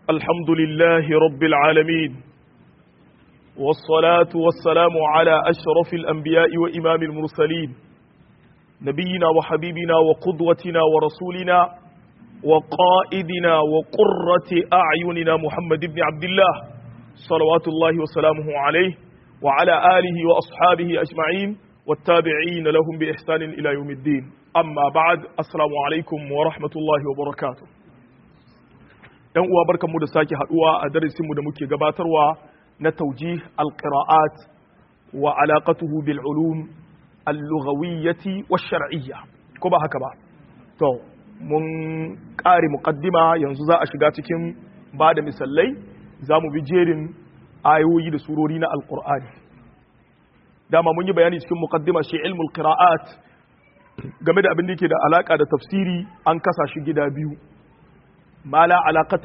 الحمد لله رب العالمين والصلاة والسلام على أشرف الأنبياء وإمام المرسلين نبينا وحبيبنا وقدوتنا ورسولنا وقائدنا وقرة أعيننا محمد بن عبد الله صلوات الله وسلامه عليه وعلى آله وأصحابه أجمعين والتابعين لهم بإحسان إلى يوم الدين أما بعد السلام عليكم ورحمة الله وبركاته ‘yan uwa barkanmu da sake haduwa a darasinmu da muke gabatarwa na tauji alƙira'at wa alaƙatuhu bil ulum al-lughawiyyati wa shar'iyya ko ba haka ba to mun ƙare muqaddima yanzu za a shiga cikin ba da misalai za mu bi jerin ayoyi da surori na alƙur'ani dama mun yi bayani cikin muqaddima shi ilmul qira'at game da abin da yake da alaka da tafsiri an kasa shi gida biyu mala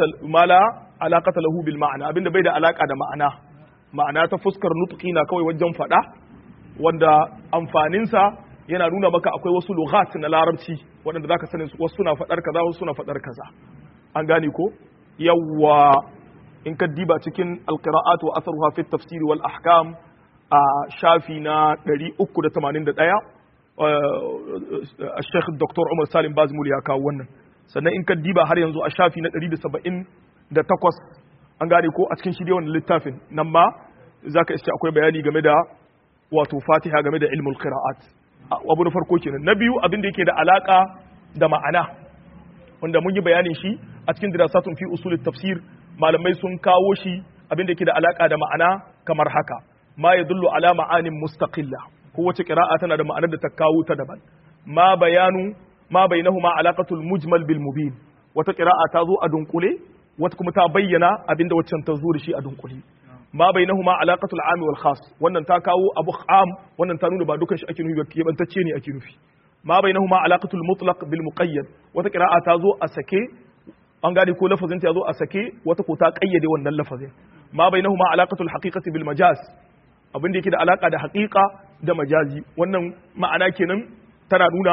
alaƙata lahu bil ma'ana abinda bai da alaƙa da ma'ana ma'ana ta fuskar nutqi na kawai wajen faɗa wanda amfaninsa yana nuna maka akwai wasu lughat na larabci waɗanda zaka sanin wasu suna faɗar kaza wasu suna faɗar kaza an gane ko yawwa in ka diba cikin alqira'at wa atharuha fi tafsir wal ahkam a shafi na 381 الشيخ الدكتور عمر سالم بازمول ya kawo wannan sannan in ka diba har yanzu a shafi na 178 an gane ko a cikin shirye wannan littafin nan ma za ka iske akwai bayani game da wato fatiha game da ilmul qira'at abu na farko kenan na biyu abin da yake da alaka da ma'ana wanda mun yi bayanin shi a cikin dirasatun fi usul tafsir malamai sun kawo shi abin da yake da alaka da ma'ana kamar haka ma yadullu ala ma'anin mustaqilla kowace qira'a tana da ma'anar da ta kawo ta daban ma bayanu ma bainahuma alaqatul mujmal bil mubin wata qira'a ta zo a dunkule wata kuma ta bayyana abinda waccan ta zo da shi a dunkule ma bainahuma alaqatul am wal khas wannan ta kawo abu am wannan ta nuna ba dukan shi ake nufi ba kebantacce ne ake nufi ma bainahuma alaqatul mutlaq bil muqayyad wata qira'a ta zo a sake an gane ko lafazin ta zo a sake wata ko ta kayyade wannan lafazin ma bainahuma alaqatul haqiqati bil majaz abin da yake da alaka da haqiqa da majazi wannan ma'ana kenan tana nuna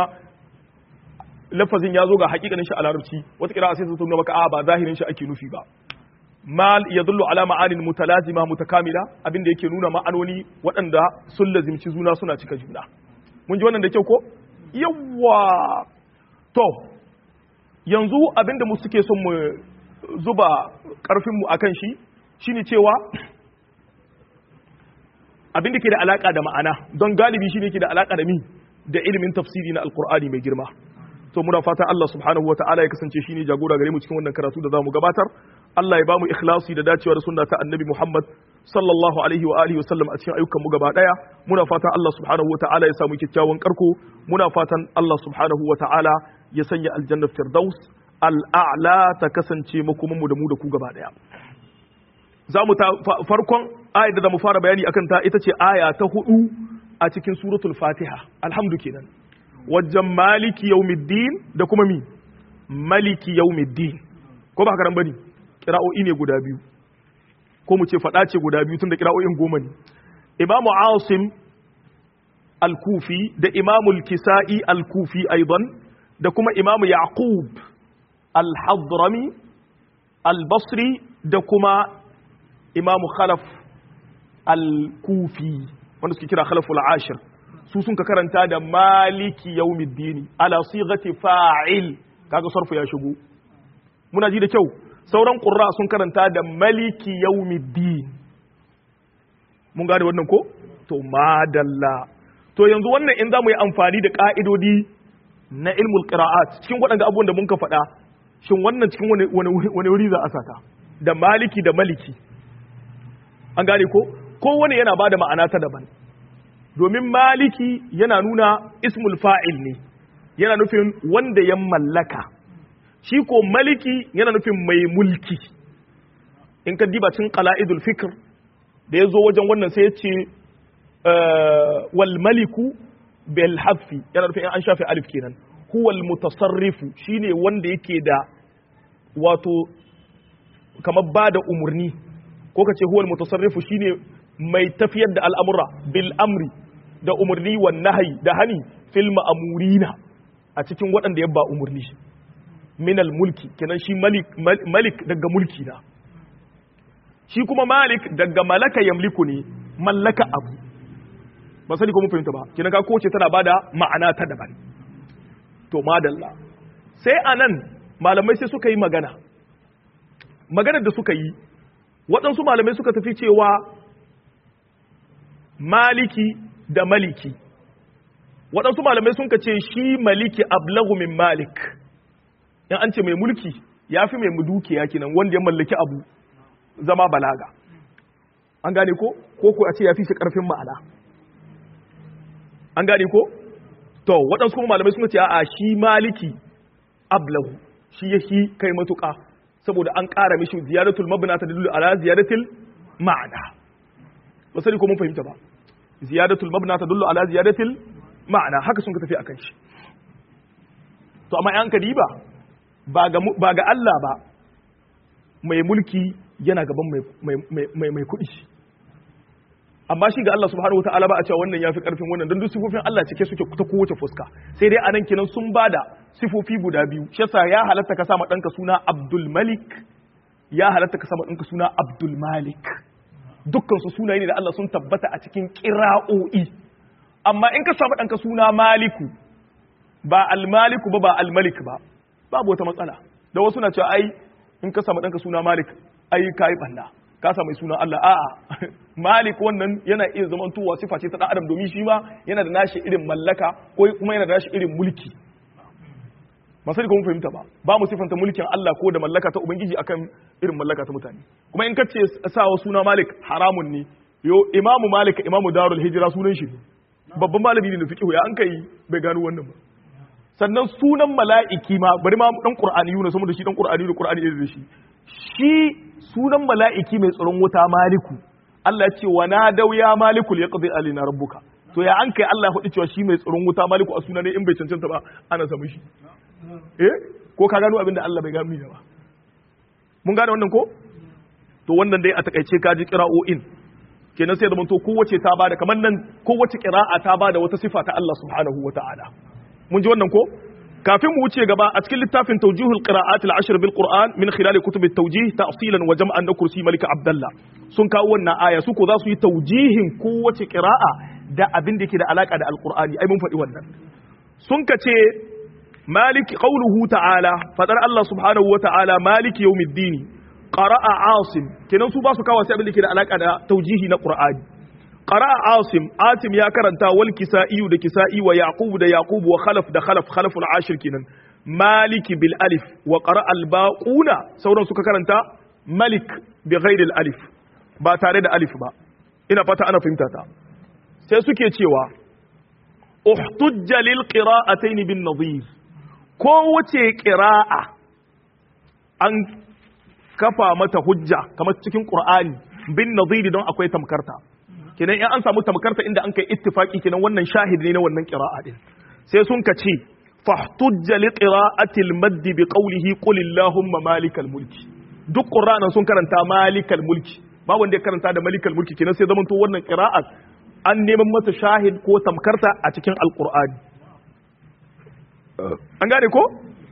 lafazin ya zo ga hakikanin shi a larabci wata kira sai su nuna maka a ba zahirin shi ake nufi ba mal yadullu ala ma'anin mutalazima mutakamila abinda yake nuna ma'anoni waɗanda sun lazimci juna suna cika juna mun ji wannan da kyau ko yawa to yanzu abinda mu suke son mu zuba karfin mu akan shi shine cewa abinda ke da alaka da ma'ana don galibi shine ke da alaka da mi da ilimin tafsiri na alqur'ani mai girma to muna fata Allah subhanahu wataala ya kasance shine jagora gare mu cikin wannan karatu da zamu gabatar Allah ya bamu ikhlasi da dacewa da sunna ta Annabi Muhammad sallallahu alaihi wa alihi wasallam a cikin ayyukan mu gaba daya muna fatan Allah subhanahu wataala ya samu kyakkyawan karko muna fatan Allah subhanahu wataala ya sanya aljanna firdaus al'a'la ta kasance makoman mu da mu da ku gaba daya zamu ta farkon ayat da zamu fara bayani akan ta ita ce aya ta hudu a cikin suratul fatiha alhamdu kenan wajen maliki yaumiddin da kuma mi maliki yaumiddin ko ba haka bane kira'o'i ne guda biyu ko mu ce fada ce guda biyu tun da kira'o'in goma ne imamu asim al-kufi da imamu al-kisa'i al-kufi aidan da kuma imamu yaqub al-hadrami al-basri da kuma imamu khalaf al-kufi wanda suke kira khalaful ashir su sun ka karanta da maliki yaumiddini ala sighati fa'il kaga sarfu ya shigo muna ji da kyau sauran qurra sun karanta da maliki yaumiddin mun gane wannan ko to madalla to yanzu wannan in zamu yi amfani da ka'idodi na ilmul qira'at cikin waɗanda abubuwan da mun ka faɗa shin wannan cikin wani wani wuri za a saka da maliki da maliki an gane ko kowane yana bada ma'ana ta daban domin maliki yana nuna ismul fa'il ne yana nufin wanda ya mallaka shi ko maliki yana nufin mai mulki in ka diba cin qala'idul fikr da ya zo wajen wannan sai ya ce wal maliku bil hafi yana nufin an shafe alif kenan huwal mutasarrifu shine wanda yake da wato kamar ba da umarni ko ka ce huwal mutasarrifu shine mai tafiyar da al'amura bil amri da umarni wa nahayi da hani fil ma'amurina a cikin waɗanda ya ba umarni minal mulki kenan shi malik, malik daga mulki na shi kuma malik daga malaka yamliku ne mallaka abu ba sani ko mun fahimta ba kina ga kowace tana bada ma'ana ta daban to madalla sai anan malamai sai suka yi magana maganar da suka yi waɗansu malamai suka tafi cewa maliki da maliki waɗansu malamai sun ka ce shi maliki ablagu min malik in an ce mai mulki ya fi mai dukiya kenan wanda ya mallaki abu zama balaga an gane ko ko ko a ce ya fi shi ƙarfin ma'ana an gane ko to waɗansu kuma malamai sun ce a shi maliki ablahu shi ya shi kai matuƙa saboda an ƙara mishi ziyaratul mabna ta dalilu ala ziyaratul ma'ana ba sani ko mun fahimta ba ziyaratul mabna ta dalilu ala ziyaratul ma'ana haka sun ka tafi akan shi to amma yan kadiba ba ga ba ga Allah ba mai mulki yana gaban mai mai mai kuɗi amma shi ga Allah subhanahu wataala ba a cewa wannan yafi karfin wannan don duk sifofin Allah cike suke ta kowace fuska sai dai anan kenan sun bada sifofi guda biyu shi yasa ya halatta ka sama danka suna Abdul Malik ya halatta ka sama danka suna Abdul Malik dukkan su sunaye ne da Allah sun tabbata a cikin qira'o'i amma in ka samu danka suna Maliku ba al-Maliku ba ba al-Malik ba babu wata matsala da wasu na cewa ai in ka samu danka suna Malik ai kai banna ka sa mai suna Allah a'a malik wannan yana iya zaman tuwa sifa ce ta dan adam domin shi ma yana da nashi irin mallaka ko kuma yana da nashi irin mulki ba sai kuma fahimta ba ba mu sifanta mulkin Allah ko da mallaka ta ubangiji akan irin mallaka ta mutane kuma in kace sawa suna malik haramun ne yo imamu malik imamu darul hijra sunan shi babban malami ne da fiqh ya an kai bai gano wannan ba sannan sunan mala'iki ma bari ma dan qur'ani yuna saboda shi dan qur'ani da qur'ani da shi shi sunan mala'iki mai tsaron wuta maliku Allah ce wa na dau ya maliku ya qadi alina rabbuka to ya an kai Allah faɗi cewa shi mai tsaron wuta maliku a sunan ne in bai cancanta ba ana samu shi eh ko ka gano abin da Allah bai gano ni ba mun gane wannan ko to wannan dai a takaice ka ji qira'o'in kenan sai da mun to kowace ta bada kamar nan kowace qira'a ta bada wata sifa ta Allah subhanahu wata'ala mun ji wannan ko kafin mu wuce gaba a cikin littafin tawjihul qira'at al-ashr bil qur'an min khilal kutub at-tawjih ta'silan wa jam'an na kursi malik abdullah sun kawo wannan aya su ko za su yi tawjihin kowace qira'a da abin da yake da alaka da alqur'ani ai mun faɗi wannan sun kace malik qawluhu ta'ala fadar Allah subhanahu wa ta'ala malik yawmiddin qara'a asim kenan su ba su kawo sai abin da yake da alaka da tawjihi na qur'ani قرأ عاصم عاصم يا كرنتا والكسائي ده كسائي ويعقوب ده يعقوب وخلف ده خلف خلف العاشر كنن مالك بالالف وقرأ الباقون سوران سوكا كرنتا ملك بغير الالف ba tare da alif ba ina fata ana fahimta ta sai suke cewa uhtujja lil qira'atayn bin nadhir ko wace qira'a an kafa mata hujja kamar cikin qur'ani bin nadhir don akwai tamkarta kenan in an samu tamkarta inda an kai ittifaki kenan wannan shahid ne na wannan qira'a din sai sun ka ce fahtujja li qira'ati al-madd bi qawlihi qul illahumma malikal mulki duk qur'anan sun karanta malikal mulki ba wanda ya karanta da malikal mulki kenan sai zamanto wannan qira'a an neman mata shahid ko tamkarta a cikin alqur'ani an gane ko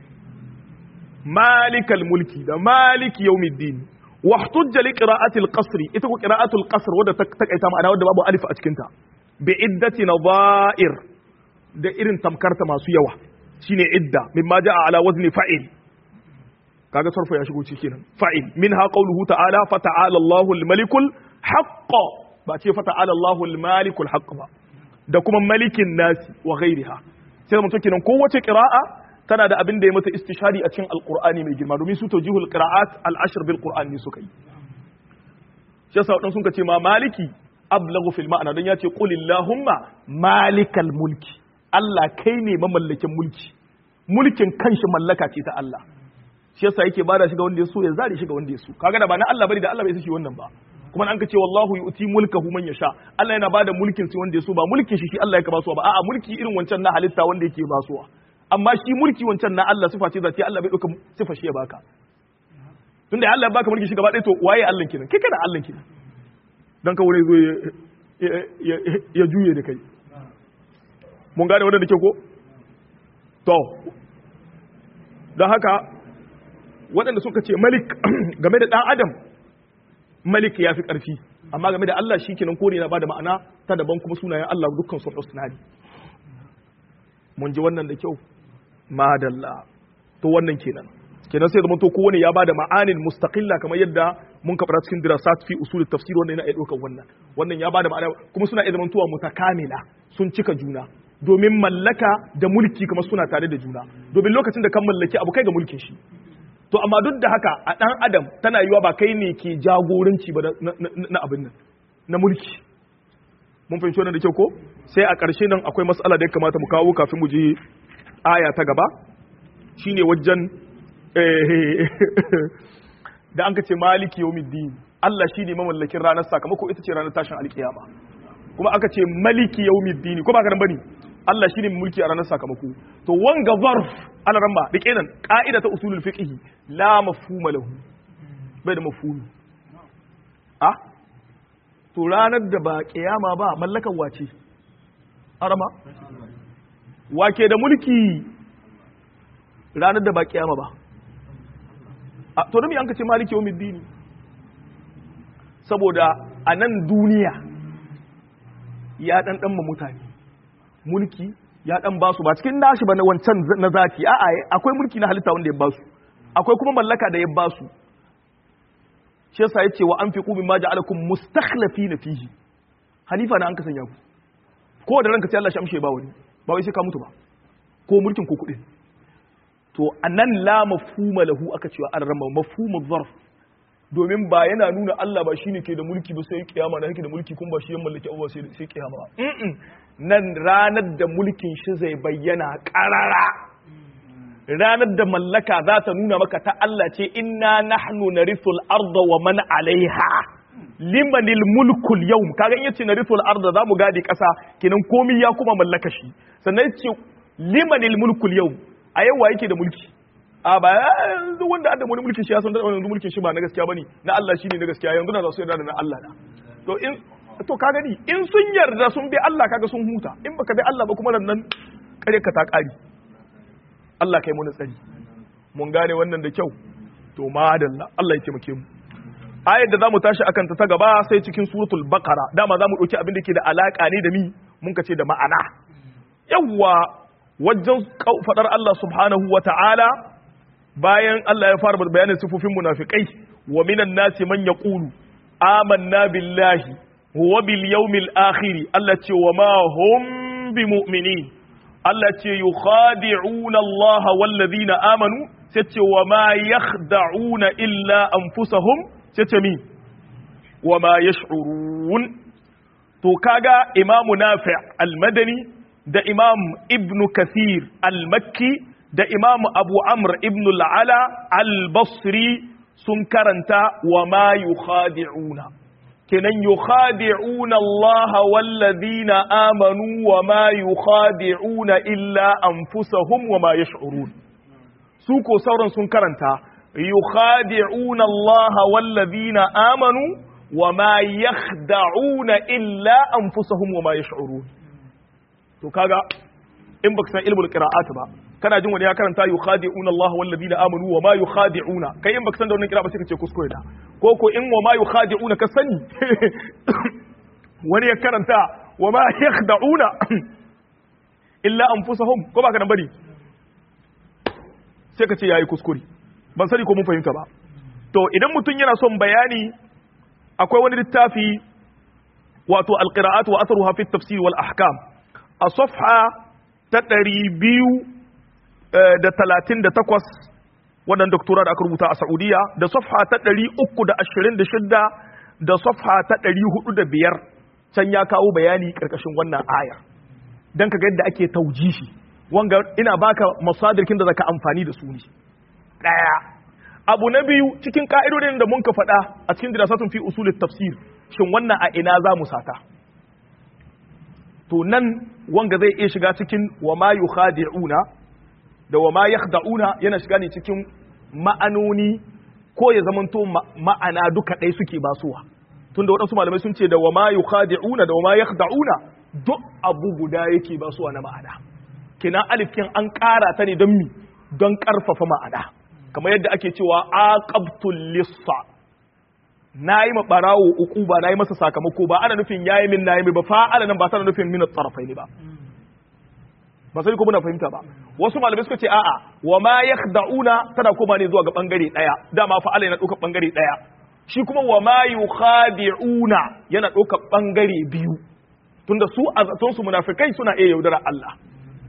malikal mulki da maliki yawmiddin واحتج لقراءة القصر إتكو قراءة القصر ودا تكايتا معنا ودا بابو ألف أتكنتا بعدة نظائر da irin tamkarta masu yawa shine idda mimma jaa ala wazni fa'il kaga sarfa ya shigo ciki nan fa'il minha qawluhu ta'ala fa ta'ala Allahu al-malikul haqq ba ce fa ta'ala Allahu al-malikul haqq ba da kuma malikin nasi wa ghairiha sai mutum kenan kowace qira'a tana da abin da ya mata istishari a cikin alkur'ani mai girma domin su tawjihul qira'at al-ashr bil qur'an ne suka yi shi yasa wadan sun ce ma maliki ablaghu fil ma'ana dan yace qul illahumma malikal mulki Allah kai ne mamallakin mulki mulkin kanshi mallaka ce ta Allah shi yasa yake bada shi ga wanda ya so ya zare shi ga wanda ya so kaga da ba na Allah bane da Allah bai shi wannan ba kuma an ka ce wallahu yu'ti mulkahu man yasha Allah yana bada mulkin sai wanda ya so ba mulkin shi shi Allah ya ba su ba a'a mulki irin wancan na halitta wanda yake basuwa amma shi mulki wancan na Allah sifa ce zati Allah bai dauka sifa shi ya baka tunda Allah ya baka mulki shi gaba ɗaya to waye Allah kenan kai kana Allah kenan dan ka wuri zo ya juye da kai mun gane wannan da ke ko to don haka waɗanda suka ce malik game da ɗan adam malik ya fi ƙarfi amma game da Allah shi kenan kore na bada ma'ana ta daban kuma sunayen Allah dukkan su husna ne mun ji wannan da kyau madalla to wannan kenan kenan sai zama to kowane ya bada ma'anin mustaqilla kamar yadda mun kabara cikin dirasat fi usul tafsir wannan yana iya ɗaukar wannan wannan ya bada ma'ana kuma suna iya zamantowa mutakamila sun cika juna domin mallaka da mulki kamar suna tare da juna domin lokacin da kan mallaki abu kai ga mulkin shi to amma duk da haka a ɗan adam tana yiwa ba kai ne ke jagoranci ba na abin nan na mulki mun fahimci wannan da kyau ko sai a ƙarshe nan akwai matsala da ya kamata mu kawo kafin mu je aya ta gaba shine wajen da an ka ce maliki yawmiddin Allah shine mamallakin ranar sakamako ita ce ranar tashin alkiyama kuma aka ce maliki yawmiddin ko ba ka nan bane Allah shine mai mulki a ranar sakamako to wanga zarf ana ramba rike nan ka'ida ta usulul fiqh la mafhuma lahu bai da mafhumi ah to ranar da ba kiyama ba mallakan wace arama wake da mulki ranar da ba kiyama ba a to da me an ka ce maliki yawmiddin saboda a nan duniya ya dan dan mutane mulki ya dan basu ba cikin nashi ba na wancan na zati a'a akwai mulki na halitta wanda ya basu akwai kuma mallaka da ya basu shi yasa yace wa anfiqu mimma ja'alakum mustakhlifina fihi halifa na an ka sanya ku ko da ranka sai Allah shi amshe ba wani ba wai sai ka mutu ba ko mulkin ko kudin to anan la mafhuma lahu aka cewa an rama mafhumu zarf domin ba yana nuna Allah ba shine ke da mulki ba sai kiyama na yake da mulki kuma ba shi ya mallaki abuwa sai sai kiyama ba nan ranar da mulkin shi zai bayyana karara ranar da mallaka za ta nuna maka ta Allah ce inna nahnu narithul arda wa man alaiha limanil mulkul yawm kaga in yace narithul arda zamu gadi kasa kenan komai ya kuma mallaka shi sannan yace limanil mulkul yawm a yau wa yake da mulki a ba yanzu wanda adda wani mulkin shi ya san da yanzu mulkin shi ba na gaskiya bane na Allah shine na gaskiya yanzu na za su yarda da na Allah na to in to ka gani in sun yarda sun bi Allah kaga sun huta in baka bi Allah ba kuma nan kare ka ta kari Allah kai mu tsari mun gane wannan da kyau to madalla Allah ya taimake mu ayar da zamu tashi akan ta ta gaba sai cikin suratul baqara dama zamu dauki abin da ke da alaka ne da mi mun ka ce da ma'ana yawwa wajen fadar Allah subhanahu wa ta'ala bayan Allah ya fara bayanin sifofin munafikai wa minan nasi man yaqulu amanna billahi wa bil yawmil akhir Allah ce wa ma hum bimu'minin Allah ce yukhadi'una Allah wal ladina amanu sai ce wa ma yakhda'una illa anfusahum sai ce mi wa ma yash'urun to kaga imamu nafi' al-madani da imam ibn kathir al-makki da imam abu amr ibn al-ala al-basri sun karanta wa ma yukhadi'una kenan yukhadi'una Allah wallazina amanu wa ma yukhadi'una illa anfusahum wa ma yash'urun su ko sauran sun karanta yukhadi'una Allah wallazina amanu wa ma yakhda'una illa anfusahum wa ma yash'urun to kaga in baka san ilmul qira'at ba kana jin wani ya karanta yukhadi'una Allah wal ladina amanu wa ma yukhadi'una kai in baka san da wannan qira'a ba sai ka ce kuskure da ko ko in wa ma yukhadi'una ka sani wani ya karanta wa ma yakhda'una illa anfusahum ko baka nan bari sai ka ce yayi kuskure ban sani ko mun fahimta ba to idan mutum yana son bayani akwai wani littafi wato alqira'at wa atharuha fi at-tafsir wal ahkam a safha ta ɗari biyu da talatin da takwas wannan doktora da aka rubuta a Saudiya da safha ta ɗari uku da ashirin da shidda da safha ta ɗari hudu da biyar can ya kawo bayani ƙarƙashin wannan aya don ka ga yadda ake taujishi wanga ina baka masadirkin da zaka amfani da su ne ɗaya abu na biyu cikin ka'idodin da mun ka faɗa a cikin dirasatun fi usulit tafsir shin wannan a ina za mu sata to nan wanga zai iya shiga cikin wa ma yukhadi'una da wa ma yakhda'una yana shiga ne cikin ma'anoni ko ya zamanto ma'ana duka ɗaya suke basuwa tunda waɗansu malamai sun ce da wa ma yukhadi'una da wa ma yakhda'una duk abu guda yake basuwa na ma'ana kina alif kin an ƙara ta ne don mi don ƙarfafa ma'ana kamar yadda ake cewa aqabtul lissa nayi ma barawo uquba nayi masa sakamako ba ana nufin yayi min nayi ba fa'ala nan ba tana nufin min at-tarafaini ba ba sai ko muna fahimta ba wasu malamai suka ce a'a wa ma yakhda'una tana koma ne zuwa ga bangare daya dama fa'ala yana dauka bangare daya shi kuma wa ma yukhadi'una yana dauka bangare biyu tunda su a zaton su munafikai suna iya yaudara Allah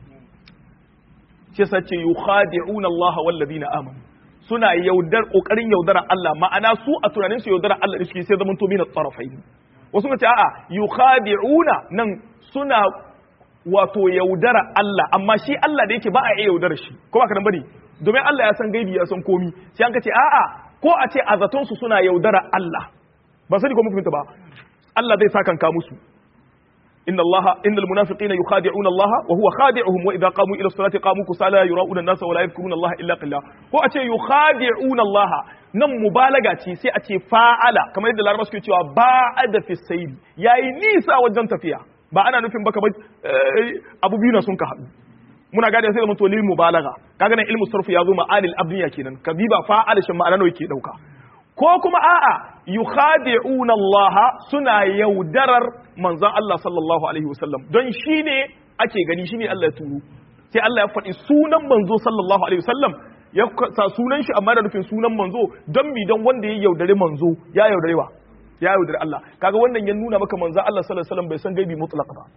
shi yasa ce yukhadi'una Allah wal ladina amanu suna yaudar kokarin yaudara Allah ma'ana su a tunanin su yaudara Allah shi sai zaman to min at-tarafain wasu ce a'a yukhadi'una nan suna wato yaudara Allah amma shi Allah da yake ba a iya yaudara shi ko ba ka nan bane domin Allah ya san gaibi ya san komi sai an ka ce a'a ko a ce a zaton su suna yaudara Allah ba sani ko mun fahimta ba Allah zai saka kanka musu inna Allah innal munafiqina yukhadi'una Allah wa huwa khadi'uhum wa idha qamu ila salati qamu kusala yura'una an-nasa wa la yadhkuruna Allah illa qilla ko a ce yukhadi'una Allah nan mubalaga ce sai a ce fa'ala kamar yadda larabawa suke cewa ba'ada fi sayri yayi nisa wajen tafiya ba ana nufin baka ba abu biyu na sun ka haɗu muna gane sai da mutu lil mubalaga kaga nan ilmu sarfu ya zo ma'anil abniya kenan kabiba fa'ala shin ma'ana nawa yake dauka ko kuma a'a yukhadi'una Allah suna yaudarar manzon Allah sallallahu alaihi wasallam don shine ake gani shine Allah ya turo sai Allah ya faɗi sunan manzo sallallahu alaihi wasallam ya sa sunan shi amma da nufin sunan manzo don mi don wanda ya yaudare manzo ya yaudare wa ya yaudare Allah kaga wannan ya nuna maka manzo Allah sallallahu alaihi wasallam bai san gaibi mutlaq ba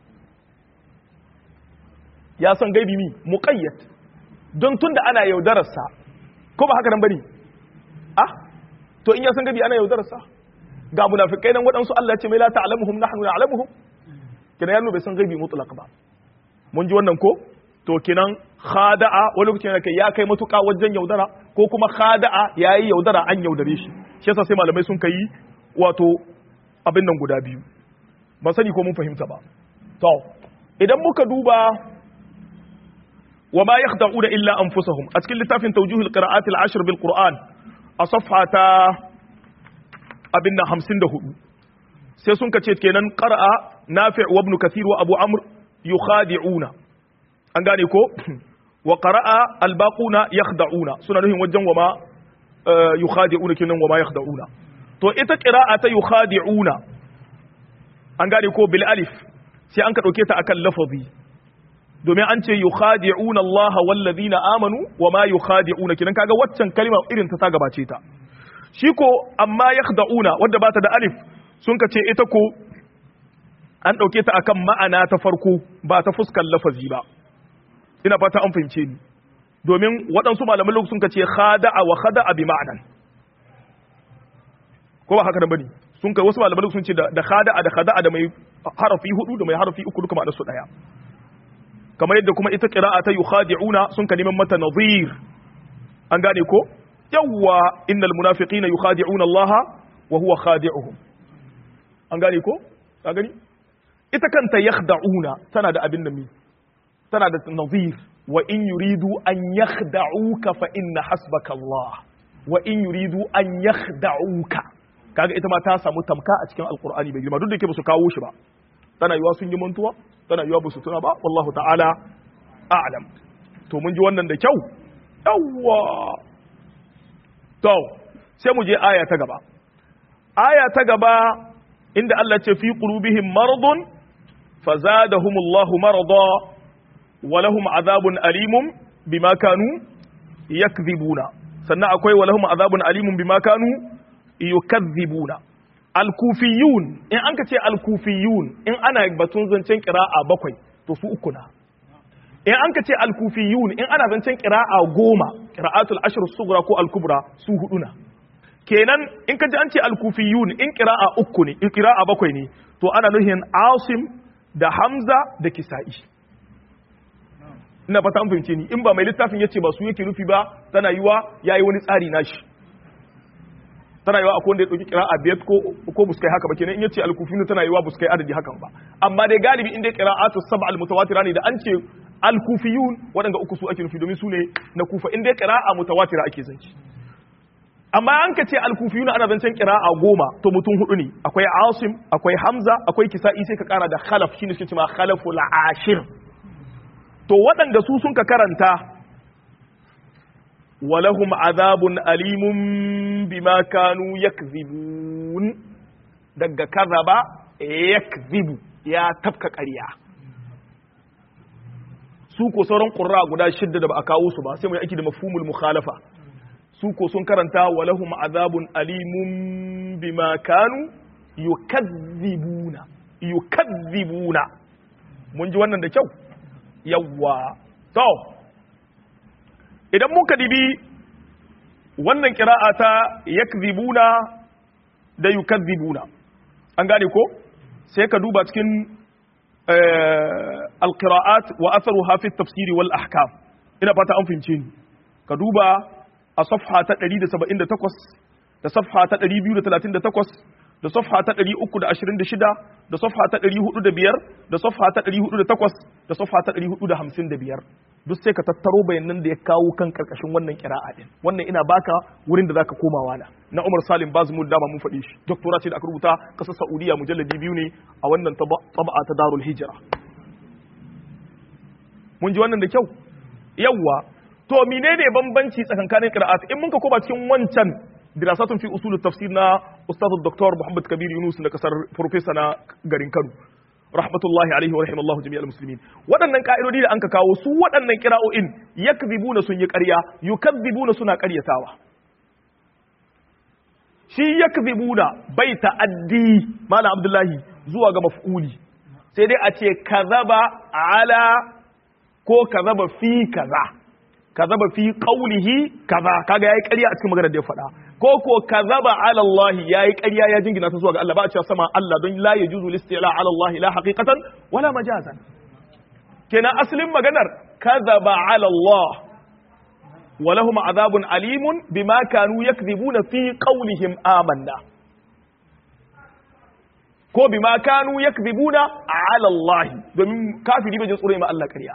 ya san gaibi mi muqayyad don tunda ana yaudararsa ko ba haka nan bane ah to in ya san gaibi ana yaudararsa ga munafikai nan waɗansu Allah ya ce mai la ta'lamuhum nahnu na'lamuhum kina yanu bai san gaibi mutlaq ba mun ji wannan ko to kinan khada'a wani lokacin da kai ya kai matuƙa wajen yaudara ko kuma khada'a yayi yaudara an yaudare shi shi yasa sai malamai sun kai wato abin nan guda biyu ban sani ko mun fahimta ba to idan muka duba wa ma yakhda'una illa anfusahum a cikin littafin tawjihul qira'at al-ashr bil qur'an a safha ta abin nan 54 sai sun kace kenan qara'a nafi' wa ibn kathir wa abu amr yukhadi'una an gane ko wa qara'a al-baquna yakhda'una suna nuhin wajen wa ma yukhadi'una kenan wa ma yakhda'una to ita qira'a ta yukhadi'una an gane ko bil alif sai an ka dauke ta akan lafazi domin an ce yukhadi'una Allah wal ladina amanu wa ma yukhadi'una kinan kaga waccan kalma irin ta ta gabace ta shi ko amma yakhda'una wanda ba ta da alif sun ka ce ita ko an dauke ta akan ma'ana ta farko ba ta fuskar lafazi ba ina fata an fahimce ni domin waɗansu malaman lokacin sun ka ce khada'a wa khada'a bi ma'anan ko ba haka da bane sun kai wasu malaman sun ce da khada'a da khada'a da mai harafi hudu da mai harafi uku duka ma'anar su daya kamar yadda kuma ita qira'a ta yukhadi'una sun ka neman mata nadhir an gane ko yawwa innal munafiqina yukhadi'una Allah wa huwa khadi'uhum an gane ko ka gani ita kanta yakhda'una tana da abin da mi tana da nadhir wa in yuridu an yakhda'uka fa inna hasbaka Allah wa in yuridu an yakhda'uka kaga ita ma ta samu tamka a cikin alqur'ani bai girma duk da yake ba su kawo shi ba tana yiwa sun yi mantuwa tana yiwa ba su tuna ba wallahu ta'ala a'lam to mun ji wannan da kyau yawwa to sai mu je aya ta gaba aya ta gaba inda Allah ce fi qulubihim maradun fazadahumullahu marada wa lahum azabun alimun bima kanu yakdhibuna sannan akwai wa lahum azabun alimun bima kanu yukazzibuna al-kufiyun in an ka ce al-kufiyun in ana batun zancen qira'a bakwai to su uku na in an ka ce al-kufiyun in ana zancen qira'a goma qira'atul ashr sughra ko al-kubra su hudu na kenan in ka ji an ce al-kufiyun in qira'a uku ne in qira'a bakwai ne to ana nuhin asim da hamza da kisa'i ina fata an fahimce ni in ba mai littafin yace ba su yake nufi ba tana yiwa yayi wani tsari nashi tana yiwa akwai wanda ya dauki qira'a biyar ko ko buskai haka ba kenan in yace al-kufiyun tana yiwa buskai adadi hakan ba amma dai galibi in dai qira'atu sab'a al-mutawatira ne da an ce al-kufiyun waɗanda uku su ake nufi domin su ne na kufa in dai qira'a mutawatira ake zanci amma an ka ce al-kufiyun ana zancen qira'a goma to mutum hudu ne akwai asim akwai hamza akwai kisa'i sai ka kara da khalaf shine suke cewa khalaful ashir to waɗanda su sun ka karanta walahum azabun alimun bima kanu yakzibun kazibun daga kazaba yakzibu ya tafka ƙarya su ko sauran ƙurra guda shidda da ba a kawo su ba sai mu yi aiki da mafhumul mukhalafa su ko sun karanta walahum azabun alimun bima kanu yukazzibuna yukazzibuna mun ji wannan da kyau yawwa to idan muka dibi wannan kira'a ta yakzibuna da yukazzibuna an gane ko sai ka duba cikin alqira'at wa atharuha fi tafsiri wal ahkam ina fata an fahimce ni ka duba a safha ta 178 da safha ta 238 da safha ta 326 da safha ta 405 da safha ta 408 da safha ta 455 duk sai ka tattaro bayanan da ya kawo kan karkashin wannan kira'a din wannan ina baka wurin da zaka komawa na na Umar Salim Bazmul dama mun faɗi shi doktora ce da aka rubuta kasar Saudiya mujalladi biyu ne a wannan taba'a ta Darul Hijra mun ji wannan da kyau yawwa to menene bambanci tsakankanin qira'at in mun ka koma cikin wancan dirasatun fi usul tafsir na ustaz Dr. Muhammad Kabir Yunus na kasar professor na garin Kano rahmatullahi alaihi wa rahimallahu jami'al muslimin waɗannan ka'idodi da anka kawo su waɗannan kira'o'in yakzibuna sun yi ƙarya yukadzibuna suna ƙaryatawa shi yakzibuna bai ta'addi malam abdullahi zuwa ga maf'uli sai dai a ce kazaba ala ko kazaba fi kaza kazaba fi qawlihi kaza kaga yayi ƙarya a cikin maganar da ya faɗa ko ko kazaba ala Allah yayi ƙarya ya jingina ta zuwa ga Allah ba a cewa sama Allah don la yajuzu listila ala Allah la haqiqatan wala majazan kenan asalin maganar kazaba ala Allah wa lahum azabun alimun bima kanu yakdhibuna fi qawlihim amanna ko bima kanu yakdhibuna ala Allah domin kafiri bai jin tsoro ma Allah ƙarya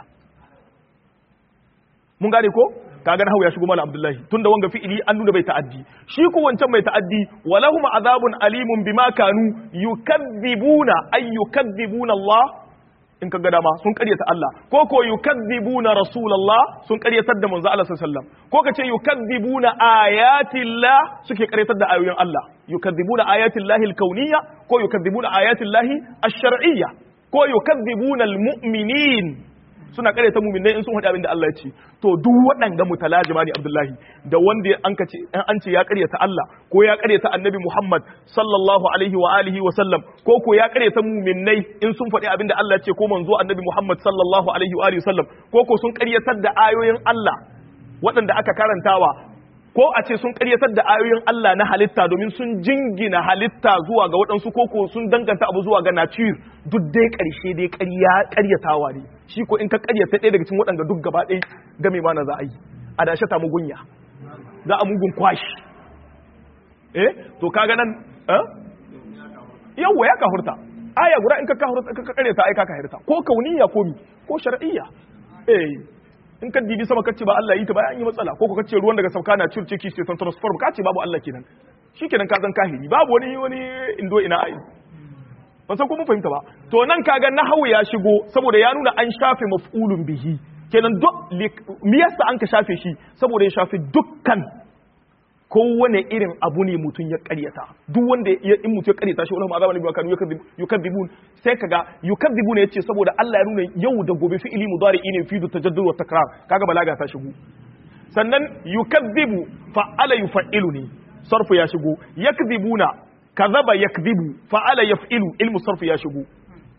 mun gane ko kaga na ya shigo malam abdullahi tunda wanga fi'ili an nuna bai ta'addi shi ko wancan mai ta'addi walahum azabun alimun bima kanu yukazzibuna ay yukazzibuna Allah in kaga dama sun karyata Allah ko ko yukazzibuna rasulullah sun karyatar da manzo Allah sallallahu alaihi wasallam ko kace yukazzibuna ayatillah suke karyatar da ayoyin Allah yukazzibuna ayatillahi alkauniyya ko yukazzibuna ayatillahi ash-shar'iyya ko yukazzibuna almu'minin suna karyata muminai in sun haɗa abin da Allah ya ce to duk waɗanga mutalajima ne Abdullahi da wanda an ka ce an ce ya karyata Allah ko ya karyata Annabi Muhammad sallallahu alaihi wa alihi wa sallam ko ko ya karyata muminai in sun faɗi abin da Allah ya ce ko manzo Annabi Muhammad sallallahu alaihi wa alihi wa sallam ko ko sun karyatar da ayoyin Allah waɗanda aka karantawa ko a ce sun karyatar da ayoyin Allah na halitta domin sun jingina halitta zuwa ga waɗansu koko sun danganta abu zuwa ga nature duk dai ƙarshe dai ƙaryatawa ne shi ko in ka ƙaryata ɗaya daga cikin waɗanda duk gaba ɗaya game mana za a yi a dashe ta mugunya za a mugun kwashi eh to kaga nan eh yawwa ya kahurta aya guda in ka kahurta ka ƙaryata ai ka kahurta ko kauniya ko mi ko shar'iyya eh in ka dibi sama kace ba Allah yi ta ba an yi matsala ko ka kace ruwan daga sauka na circe ki sai transform kace babu Allah kenan shikenan ka zan kahiri babu wani wani indo ina ai ban san ko mun fahimta ba to nan kaga nahawu ya shigo saboda ya nuna an shafe maf'ulun bihi kenan duk me yasa an ka shafe shi saboda ya shafe dukkan kowane irin abu ne mutum ya karyata duk wanda in mutum ya karyata shi wani azaba ne kanu yukadzibun sai kaga yukadzibun yace saboda Allah ya nuna yau da gobe fi'ili mudari ne fi da tajaddud wa takrar kaga balaga ta shigo sannan yukadzibu fa'ala yuf'ilu ne sarfu ya shigo yakdhibuna kadhaba yakdhibu fa'ala yaf'ilu ilmu sarfu ya shigo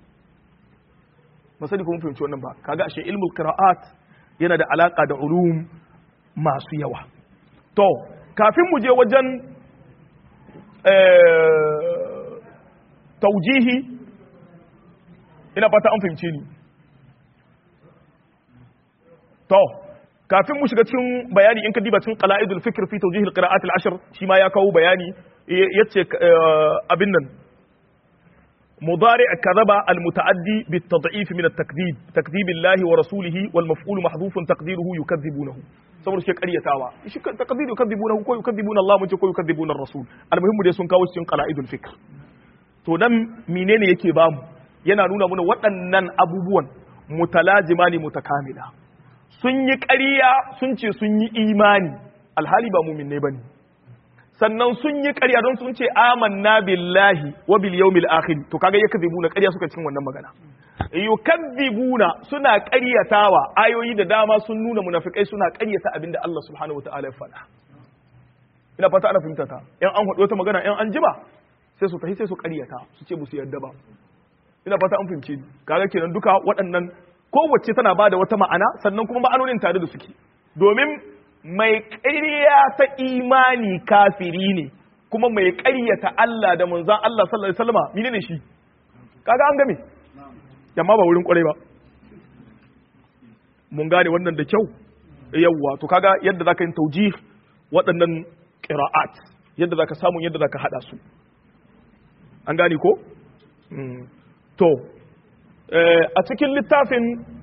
masani kuma fahimci wannan ba kaga ashe ilmul qira'at yana da alaka da ulum masu yawa to kafin mu je wajen taujihi ina fata an fahimce ni to kafin mu shiga cikin bayani in ka diba cikin qala'idul fikr fi tawjih al-qira'at al-ashr shi ma ya kawo bayani yace abin nan مضارع كذب المتعدي بالتضعيف من التكذيب تكذيب الله ورسوله والمفعول محذوف تقديره يكذبونه saboda shi karyatawa shi takdiru yukadzibuna ko yukadzibuna Allah mun ce ko yukadzibuna rasul almuhimmu dai sun kawo cikin qala'idul fikr to dan menene yake bamu yana nuna mana waɗannan abubuwan mutalajima ne mutakamila sun yi ƙarya sun ce sun yi imani alhali ba mumin ne bane sannan sun yi ƙarya don sun ce amanna billahi wa bil yawmil akhir to kaga yakzibuna ƙarya suka cikin wannan magana yukazzibuna suna ƙaryatawa ayoyi da dama sun nuna munafikai suna ƙaryata abinda Allah subhanahu wataala ya faɗa ina fata ana fahimta ta yan an haɗu wata magana yan an jima sai su tafi sai su ƙaryata su ce musu yarda ba ina fata an fahimce ni kaga kenan duka waɗannan kowace tana ba da wata ma'ana sannan kuma ma'anonin tare da suke domin mai ƙarya ta imani kafiri ne kuma mai ƙaryata Allah da manzan Allah sallallahu alaihi wasallam menene shi kaga an game yamma ba wurin kwarai ba mun gane wannan da kyau yawwa to kaga yadda zaka yin taujih waɗannan qira'at yadda zaka samu yadda zaka hada su an gane ko to a cikin littafin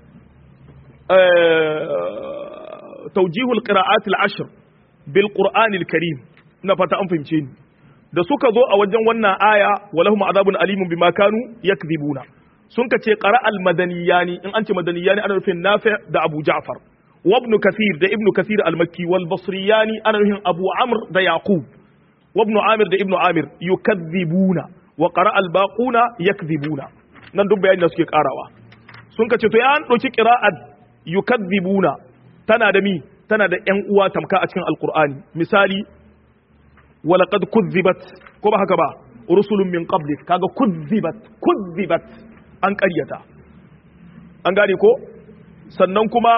taujihul qira'at al-ashr bil qur'an al-karim ina fata an fahimce ni da suka zo a wajen wannan aya walahum azabun alimun bima kanu yakdhibuna sun ka ce qara al-madaniyani in an ce madaniyani ana nufin nafi' da abu ja'far wa ibn kathir da ibn kathir al-makki wal basriyani ana nufin abu amr da yaqub wa ibn amir da ibn amir yukadhibuna wa qara al-baquna yakdhibuna nan duk bayani da suke karawa sun ka ce to ya an dauki qira'at yukadhibuna tana da mi tana da ƴan uwa tamka a cikin alqur'ani misali walaqad kuzzibat ko ba haka ba rusulun min qablik kaga kuzzibat kuzzibat an ƙaryata an gane ko sannan kuma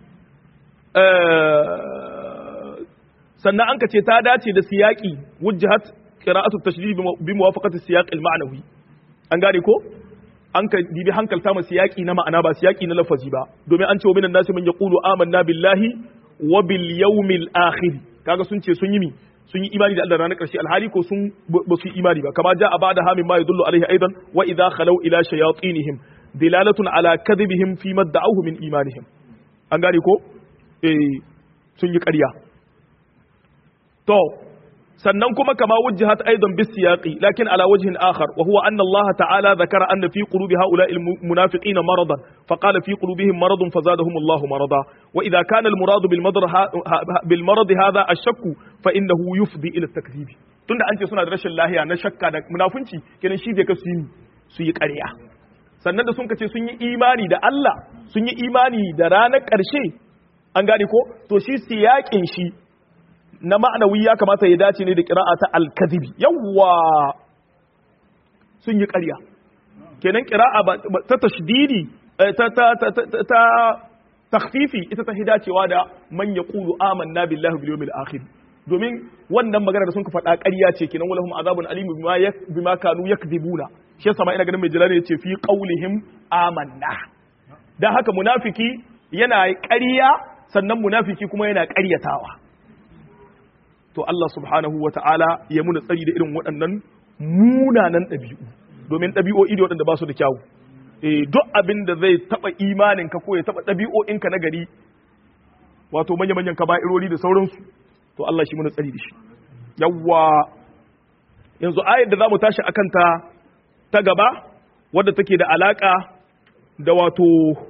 sannan an ka ce ta dace da siyaki wujjahat qira'atu tashdid bi muwafaqati siyaq al-ma'nawi an gane ko an ka dibi hankalta ma siyaki na ma'ana ba siyaki na lafazi ba domin an ce wa minan nasi man yaqulu amanna billahi wa bil yawmil akhir kaga sun ce sun yi mi sun yi imani da Allah ranar ƙarshe alhali ko sun ba su yi imani ba kama ja a bada hamin ma yadullu alaihi aidan wa idza khalaw ila shayatinihim dilalatun ala kadhibihim fi ma da'awhu min imanihim an gane ko eh sun yi ƙarya to sannan kuma kama wujjihat aidan bis siyaqi lakin ala wajhin akhar wa huwa anna Allah ta'ala dhakara anna fi qulubi ha'ula'i al-munafiqin maradan fa qala fi qulubihim maradun fazadahum Allah marada wa idha kana al-murad bil marad bil marad hadha ash-shakk fa innahu yufdi ila at-takdhib tunda an ce suna da rashin lahiya na shakka da munafunci kenan shi zai ka su yi su yi ƙarya sannan da sun kace sun yi imani da Allah sun yi imani da ranar ƙarshe an gane ko to shi siyaƙin shi na ma'anawi ya kamata ya dace ne da ƙira'a ta alkazibi yawwa sun yi ƙarya kenan ƙira'a ta tashdidi ta ta ta ta takhfifi ita ta hidacewa da man yaqulu amanna billahi bil yawmil akhir domin wannan magana da sun ka faɗa ƙarya ce kenan walahum azabun alim bima bima kanu yakdhibuna shi yasa ma ina ganin mai jalali yace fi qaulihim amanna dan haka munafiki yana ƙarya sannan munafiki kuma yana ƙaryatawa to Allah subhanahu wa ta'ala ya muna tsari da irin waɗannan munanan ɗabi'u domin ɗabi'o'i da waɗanda ba su da kyawu e, duk abin da zai taɓa imaninka ko ya taɓa ɗabi'o'inka na gari wato manya-manyan kaba'irori da sauransu to Allah shi muna tsari da shi yawwa yanzu ayar da za mu tashi a kanta ta gaba wadda take da alaƙa da wato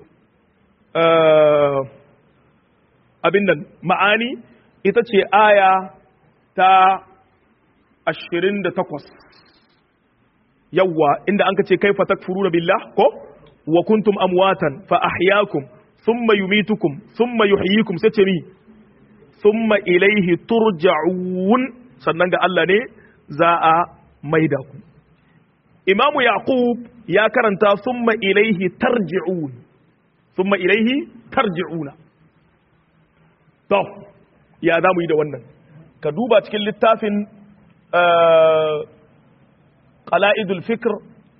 abin nan ma'ani ita ce aya ta ashirin da takwas yawwa inda an ka ce kai fatak furu billah ko wa kuntum amwatan fa ahyakum thumma yumitukum thumma yuhyikum sai ce mi thumma ilaihi turja'un sannan ga Allah ne za a maida ku imamu yaqub ya karanta thumma ilaihi tarji'un thumma ilaihi tarji'una to ya za mu yi da wannan ka duba cikin littafin qala'idul fikr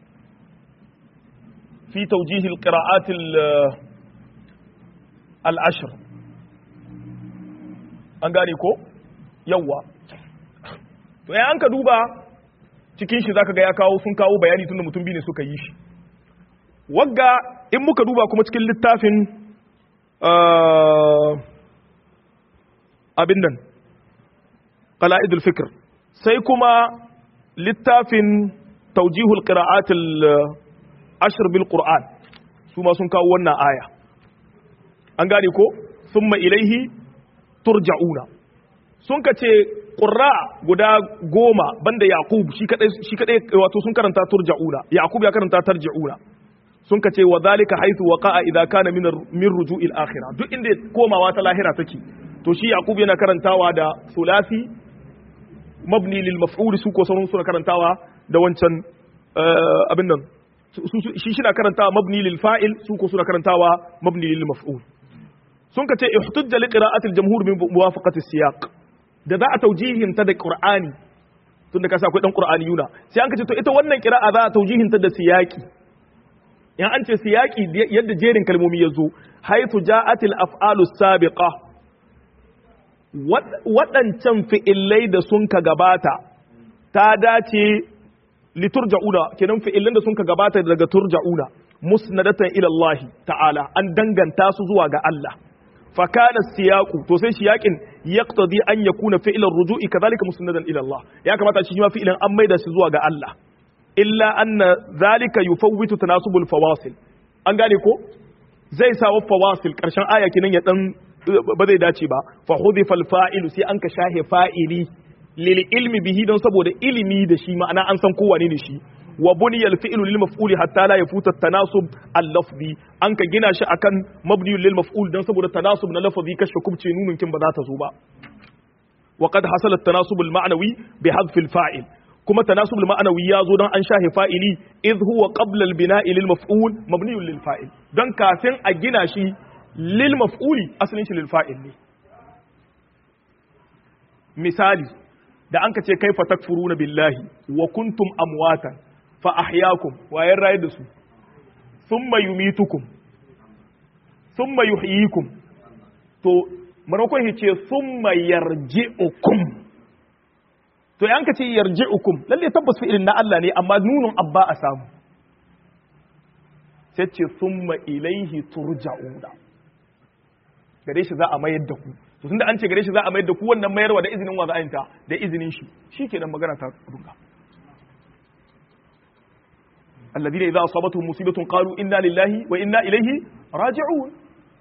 fi tawjih al-qira'at al-ashr an gane ko yawa to ya an ka duba cikin shi zaka ga ya kawo sun kawo bayani tunda mutum biyu ne suka yi shi wagga in muka duba kuma cikin littafin abin nan qala'idul fikr sai kuma littafin taujihul qira'atul ashr bil qur'an su ma sun kawo wannan aya an gane ko thumma ilaihi turja'una sun ka ce qurra guda goma banda yaqub shi kadai shi kadai wato sun karanta turja'una yaqub ya karanta tarji'una sun kace wa zalika haythu waqa'a idza kana min min ruju'il akhirah duk inda komawa ta lahira take to shi yaqub yana karantawa da sulasi mabni lil maf'ul su ko sauran suna karantawa da wancan abin nan shi shi na karantawa mabni lil fa'il su ko suna karantawa mabni lil maf'ul sun kace ihtujja li qira'ati al jamhur min muwafaqati siyaq da za a taujihin ta da qur'ani tunda kasa akwai dan qur'ani yuna sai an kace to ita wannan qira'a za a taujihin ta da siyaqi in an ce siyaqi yadda jerin kalmomi ya zo haythu ja'at al af'alu sabiqa waɗancan fi'illai da sun ka gabata ta dace liturja'una kenan fi'illan da sun ka gabata daga turja'una musnadatan ila Allah ta'ala an danganta su zuwa ga Allah fa kana siyaqu to sai siyaqin yaqtadi an yakuna fi'lan ruju'i kadhalika musnadan ila Allah ya kamata shi ma fi'lan an maida shi zuwa ga Allah illa anna zalika yufawwitu tanasubul fawasil an gane ko zai sa wa fawasil karshen aya kinan ya dan ba zai dace ba fa hudifa fa'ilu sai an ka shahe fa'ili lil ilmi bihi don saboda ilimi da shi ma'ana an san kowane ne shi wa buniya al fi'lu lil maf'uli hatta la yafuta tanasub al lafzi an ka gina shi akan mabni lil maf'ul don saboda tanasub na lafzi kashe kubce nunun kin ba za ta zo ba wa qad hasala at tanasub al ma'nawi bi hadf al fa'il kuma tanasub al ma'nawi ya zo don an shahe fa'ili idh huwa qabla al bina'i lil maf'ul mabni lil fa'il don kafin a gina shi lil maf'uli asalin shi lil fa'il ne misali da an ka ce kaifa takfuruna billahi wa kuntum amwatan fa ahyaakum wa yarrayi da su thumma yumitukum thumma yuhyikum to marakon shi ce thumma yarji'ukum to yan ka ce yarji'ukum lalle tabbas fi'ilin na Allah ne amma nunun abba a samu sai ce thumma ilaihi turja'una gare shi za a mayar da ku to tunda an ce gare shi za a mayar da ku wannan mayarwa da izinin wa za a yinta da izinin shi shikenan magana ta runga alladhina idza asabatuhum musibatun qalu inna lillahi wa inna ilaihi raji'un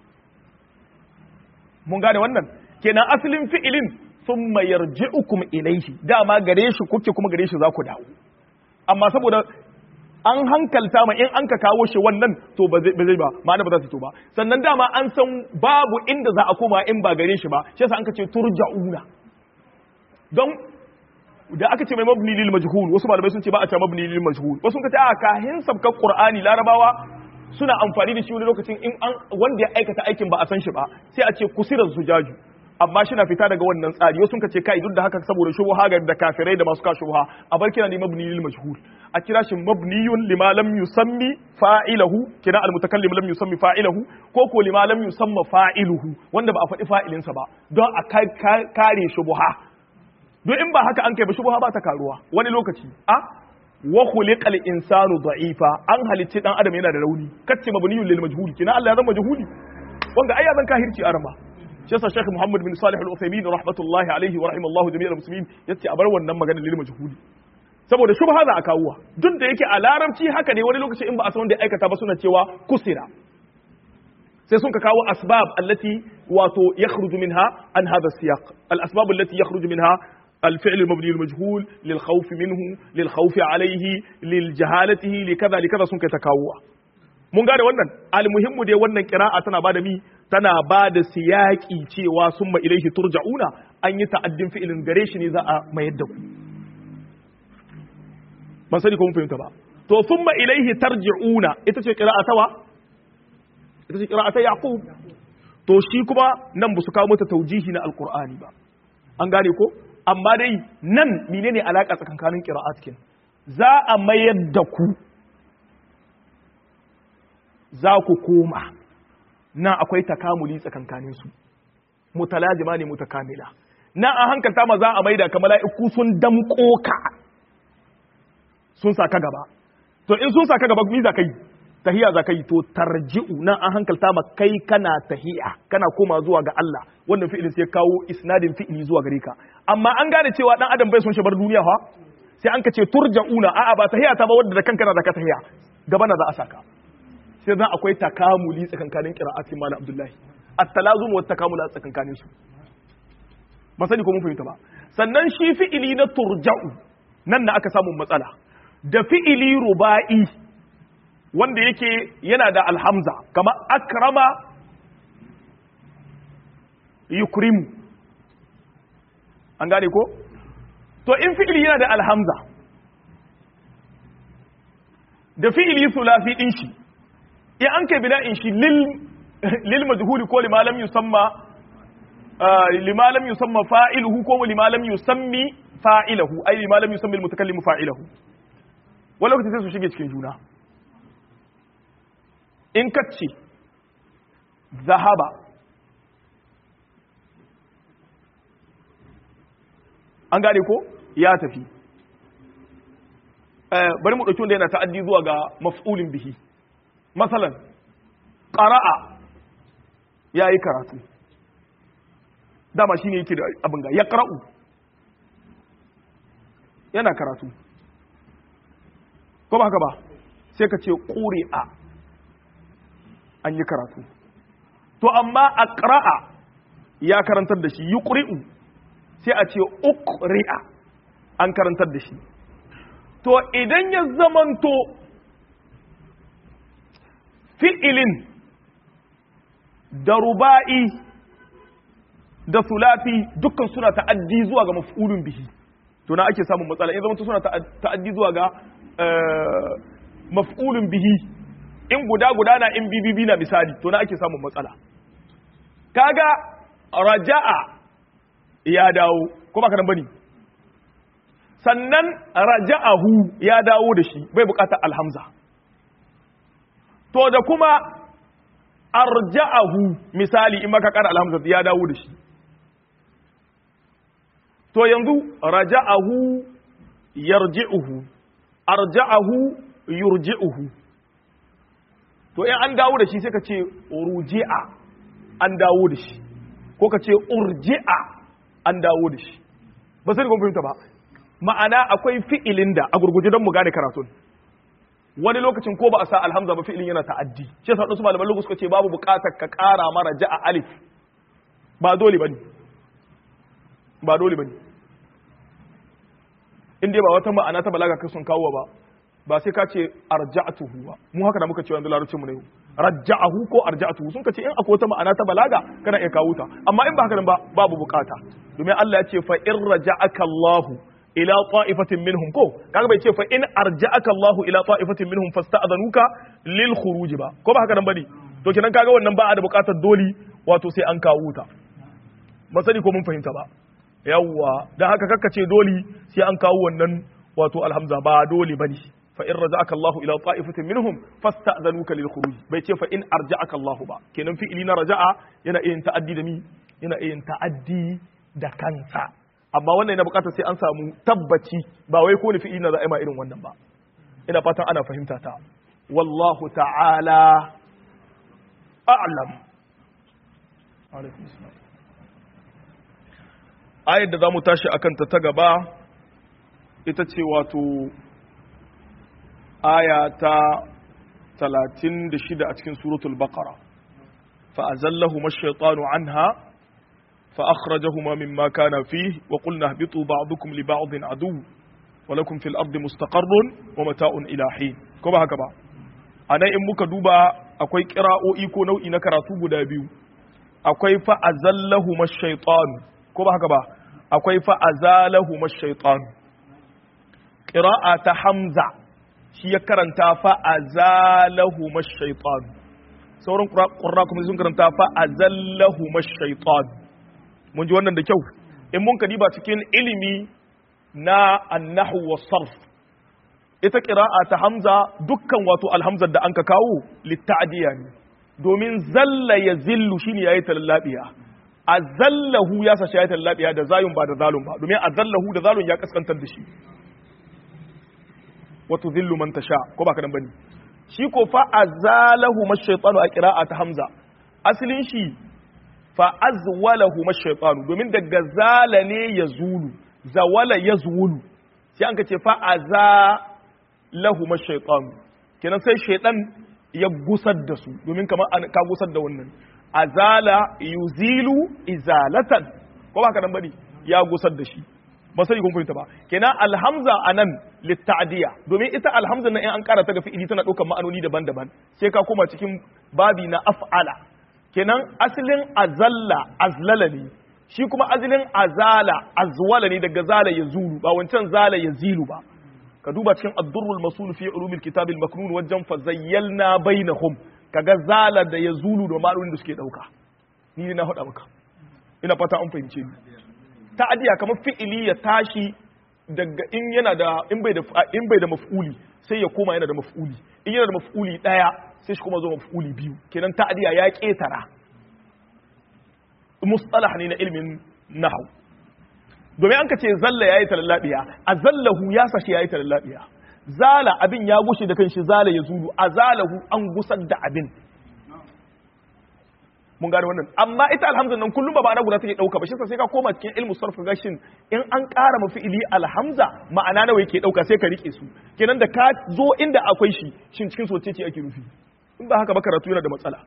mun gane wannan kenan asalin fi'ilin thumma yarji'ukum ilaihi dama gare shi kuke kuma gare shi za ku dawo amma saboda an hankalta ma in an ka kawo shi wannan to ba zai ba ma'ana ba za su to ba sannan dama an san babu inda za a koma in ba gare shi ba shi yasa an ka ce turja'una don da aka ce mai mabni lil majhul wasu malamai sun ce ba a ce mabni lil majhul wasu sun ce a kahin sabkan qur'ani larabawa suna amfani da shi wani lokacin in an wanda ya aikata aikin ba a san shi ba sai a ce kusirar zujaju amma shi na fita daga wannan tsari wasu ka ce kai duk da haka saboda shubha ga da kafirai da masu ka shubha a bar kira ne mabni lil majhul a kira shi mabniyun lima lam yusammi fa'ilahu kira al mutakallim lam yusammi fa'ilahu ko ko lima lam yusamma fa'iluhu wanda ba a faɗi fa'ilin sa ba don a kare shubha don in ba haka an kai ba shubha ba ta karuwa wani lokaci a wa khuliqal insanu da'ifa an halicci dan adam yana da rauni kace mabniyun lil majhul kina Allah ya zama majhuli wanda ai ya zan kahirci arama shi yasa Sheikh Muhammad bin Salih Al-Uthaymeen rahmatullahi alaihi wa rahimallahu jami'al muslimin yace a bar wannan magana lil majhuli saboda shubha za a kawo duk da yake a larabci haka ne wani lokaci in ba a san wanda ya aikata ba suna cewa kusira sai sun ka kawo asbab allati wato yakhruju minha an hadha siyaq al asbab allati yakhruju minha الفعل المبني المجهول للخوف منه للخوف عليه للجهالته لكذا لكذا sun kai takawa mun gane wannan almuhimmu dai wannan qira'a tana bada mi tana bada siyaki cewa summa ilaihi turja'una an yi ta'addin fi'ilin gare shi ne za a mayar da ku ban sani ko mun fahimta ba to summa ilaihi tarji'una ita ce qira'a tawa ita ce qira'a ta yaqub to shi kuma nan ba su kawo mata taujihi na alqur'ani ba an gane ko amma dai nan menene alaka tsakankanin qira'at kin za a mayar da ku za ku koma nan akwai takamuli tsakankanin su mutalajima ne mutakamila nan an hankalta ma za a maida ka mala'iku sun damko ka sun saka gaba to in sun saka gaba mi za ka yi tahiya za ka yi to tarji'u nan an hankalta ma kai kana tahiya kana koma zuwa ga Allah wannan fi'ilin sai kawo isnadin fi'ili zuwa gare ka amma an gane cewa dan adam bai son shi bar duniya fa sai an ka ce turja'una a'a ba tahiya ta ba wanda da kanka na da ka tahiya gaba na za a saka sai zan akwai takamuli tsakankanin qira'atin malam abdullahi at-talazum wa takamula tsakankanin su ba sani ko mun fahimta ba sannan shi fi'ili na turja'u nan na aka samu matsala da fi'ili ruba'i wanda yake yana da alhamza kama akrama yukrimu an gane ko to in fi'ili yana da alhamza da fi'ili sulasi din shi in an kai bina'in shi lil lil majhuli ko lima lam yusamma lima lam yusamma fa'iluhu ko lima lam yusammi fa'ilahu ai lima lam yusammi al-mutakallimu fa'ilahu wani lokaci sai su shige cikin juna in kacce zahaba an gane ko ya tafi bari mu ɗauki wanda yana ta'addi zuwa ga maf'ulin bihi masalan ƙara'a ya yi karatu dama shi ne yake da abin ga ya ƙara'u yana karatu ko ba haka ba sai ka ce ƙuri'a an yi karatu to amma a ƙara'a ya karantar da shi yi ƙuri'u sai a ce uƙri'a an karantar da shi to idan ya zamanto fi'ilin da ruba'i da sulafi dukkan suna ta'addi zuwa ga maf'ulun bihi to na ake samun matsala in zamanto suna ta'addi zuwa ga maf'ulun bihi in guda guda na in bibibi na misali to na ake samun matsala kaga raja'a ya dawo ko ba ka nan bane sannan raja'ahu ya dawo da shi bai bukatar alhamza to da kuma arja'ahu misali in maka kara alhamza ya dawo da shi to yanzu raja'ahu yarji'uhu arja'ahu yurji'uhu to in an dawo da shi sai ka ce ruji'a an dawo da shi ko ka ce urji'a an dawo da shi ba sai kun fahimta ba ma'ana akwai fi'ilin da a gurguje don mu gane karatun wani lokacin ko ba a sa alhamza ba fi'ilin yana ta'addi shi yasa wasu malaman lokaci suka ce babu buƙatar ka ƙara mara ja'a alif ba dole bane ba dole bane in dai ba wata ma'ana ta balaga kai sun kawo ba ba sai ka ce arja'atuhu ba mu haka da muka ce yanzu larabcin mu ne raja'ahu ko arja'atuhu sun ka ce in akwai wata ma'ana ta balaga kana iya kawo ta amma in ba haka nan ba babu bukata domin Allah ya ce fa in raja'aka Allahu ila ta'ifatin minhum ko kaga bai ce fa in arja'aka Allahu ila ta'ifatin minhum fasta'dhanuka lil khuruj ba ko ba haka nan bane to kenan kaga wannan ba a da bukatar doli wato sai an kawo ta ba sani ko mun fahimta ba yawwa dan haka kakkace doli sai an kawo wannan wato alhamza ba doli bane fa in raja'aka Allahu ila ta'ifatin minhum fasta'dhanuka lil khuruj bai ce fa in arja'aka Allahu ba kenan fi'ili na raja'a yana yin ta'addi da mi yana yin ta'addi da kansa amma wannan yana bukatar sai an samu tabbaci ba wai ko ni fi'ili na za'a ma irin wannan ba ina fatan ana fahimta ta wallahu ta'ala a'lam alaikum salam ayar da zamu tashi akan ta ta gaba ita ce wato aya ta 36 a cikin suratul baqara fa azallahu ash-shaytanu anha fa akhrajahuma mimma kana fihi wa qulna ihbitu ba'dukum li ba'din adu wa lakum fil ardi mustaqarrun wa mata'un ila hin ko ba haka ba anan in muka duba akwai qira'o'i ko nau'i na karatu guda biyu akwai fa azallahu ash-shaytanu ko ba haka ba akwai fa azalahu ash-shaytanu qira'a ta hamza shi ya karanta fa azalahu mashaitan sauran ƙurra kuma sun karanta fa azallahu mashaitan mun ji wannan da kyau in mun kadiba cikin ilimi na annahu wa sarf ita ƙira'a ta hamza dukkan wato alhamzar da an ka kawo litta'diya ne domin zalla ya zillu shine yayi talallabiya azallahu ya sa shi yayi talallabiya da zayun ba da zalun ba domin azallahu da zalun ya kaskantar da shi wato zillu man tasha ko ba kadan bane shi ko fa azalahu mashaytanu a qira'at hamza asalin shi fa azwalahu mashaytanu domin daga zala ne yazulu zawala yazulu sai an kace fa azalahu mashaytanu kenan sai shaytan ya gusar da su domin kamar ka gusar da wannan azala yuzilu izalatan ko ba kadan bane ya gusar da shi ba sai kun fahimta ba kenan alhamza anan litta'diya domin ita alhamza nan in an karata ga fi'ili tana ɗaukar ma'anoni daban-daban sai ka koma cikin babi na af'ala kenan asalin azalla azlala ne shi kuma asalin azala azwala ne daga zala ya zulu ba wancan zala ya zilu ba ka duba cikin ad-durrul masul fi ulumil kitab al-maknun wajen fa zayyalna bainahum kaga zala da ya zulu da ma'anonin da suke dauka ni ne na hada maka ina fata an fahimce ni ta'adiya kamar fi'ili ya tashi daga in yana da in bai da in bai da maf'uli sai ya koma yana da maf'uli in yana da maf'uli daya sai shi kuma zo maf'uli biyu kenan ta'adiya ya ketara mustalah ne na ilmin nahwu domin an ka ce zalla yayi talallabiya azallahu ya sashi yayi talallabiya zala abin ya gushe da kanshi zala ya zulu azalahu an gusar da abin mun gane wannan amma ita alhamza nan kullum ba ma'ana guda take dauka ba shi sai ka koma cikin ilmu sarf ga shin in an ƙara mafi ili alhamza ma'ana nawa yake dauka sai ka rike su kenan da ka zo inda akwai shi shin cikin soce ce ake rufi in ba haka ba karatu yana da matsala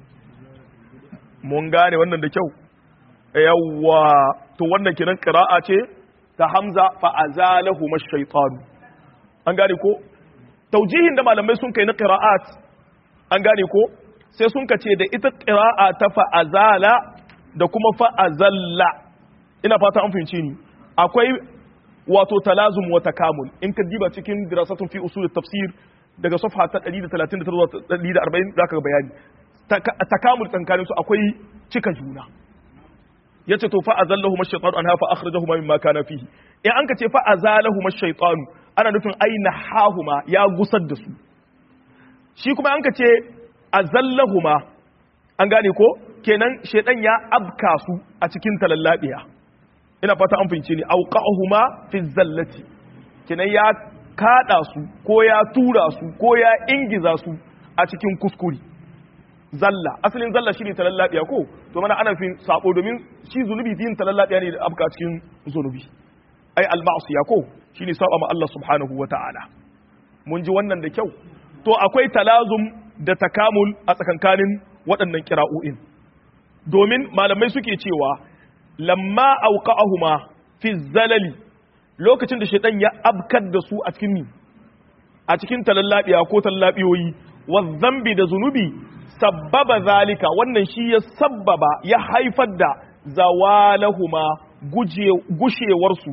mun gane wannan da kyau yawwa to wannan kenan qira'a ce ta hamza fa azalahu mashaytan an gane ko taujihin da malamai sun kai na qira'at an gane ko sai sun ka ce da ita ƙira'a ta fa'azala da kuma fa'azalla ina fata an fahimci ni akwai wato talazum wa takamul in ka diba cikin dirasatun fi usul tafsir daga safha ta 139 zuwa 140 zaka ga bayani takamul tsankanin su akwai cika juna yace to fa'azallahu mashaytanu anha fa akhrajahu mimma kana fihi in an ka ce fa'azalahu mashaytanu ana nufin aina hahuma ya gusar da su shi kuma an ka ce azallahuma an gane ko kenan shedan ya abka su a cikin talallabiya ina fata an fince ni auqahuma fi zallati kenan ya kada su ko ya tura su ko ya ingiza su a cikin kuskuri zalla asalin zalla shine talallabiya ko to mana ana fin sabo domin shi zunubi yin talallabiya ne da abka cikin zunubi ai al-ma'siya ko shine saba ma Allah subhanahu wata'ala mun ji wannan da kyau to akwai talazum da takamul a tsakankanin waɗannan kira'o'in domin malamai suke cewa lamma auqa'ahuma fi zalali lokacin da shaitan ya abkar da su a cikin a cikin talallabiya ko tallabiyoyi wa zambi da zunubi sabbaba zalika wannan shi ya sabbaba ya haifar da zawalahuma gushewarsu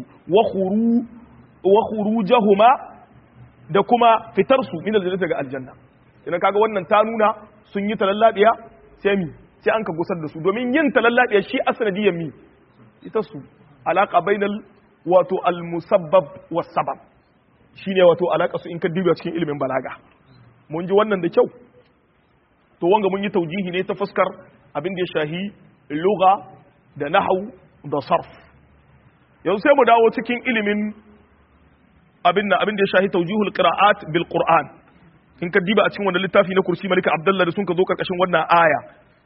wa khurujahuma da kuma fitarsu min aljannati ga aljanna idan kaga wannan ta nuna sun yi talallabiya sai mi sai an ka gusar da su domin yin talallabiya shi asanadiyan mi ita su alaka bainal wato almusabbab was sabab shine wato alaka su in ka duba cikin ilimin balaga mun ji wannan da kyau to wanga mun yi taujihi ne ta fuskar abin da ya shahi lugha da nahwu da sarf yanzu sai mu dawo cikin ilimin abin da abin da ya shahi taujihul qira'at bil qur'an in ka diba a cikin wannan littafi na kursi malika abdullah da sun ka zo karkashin wannan aya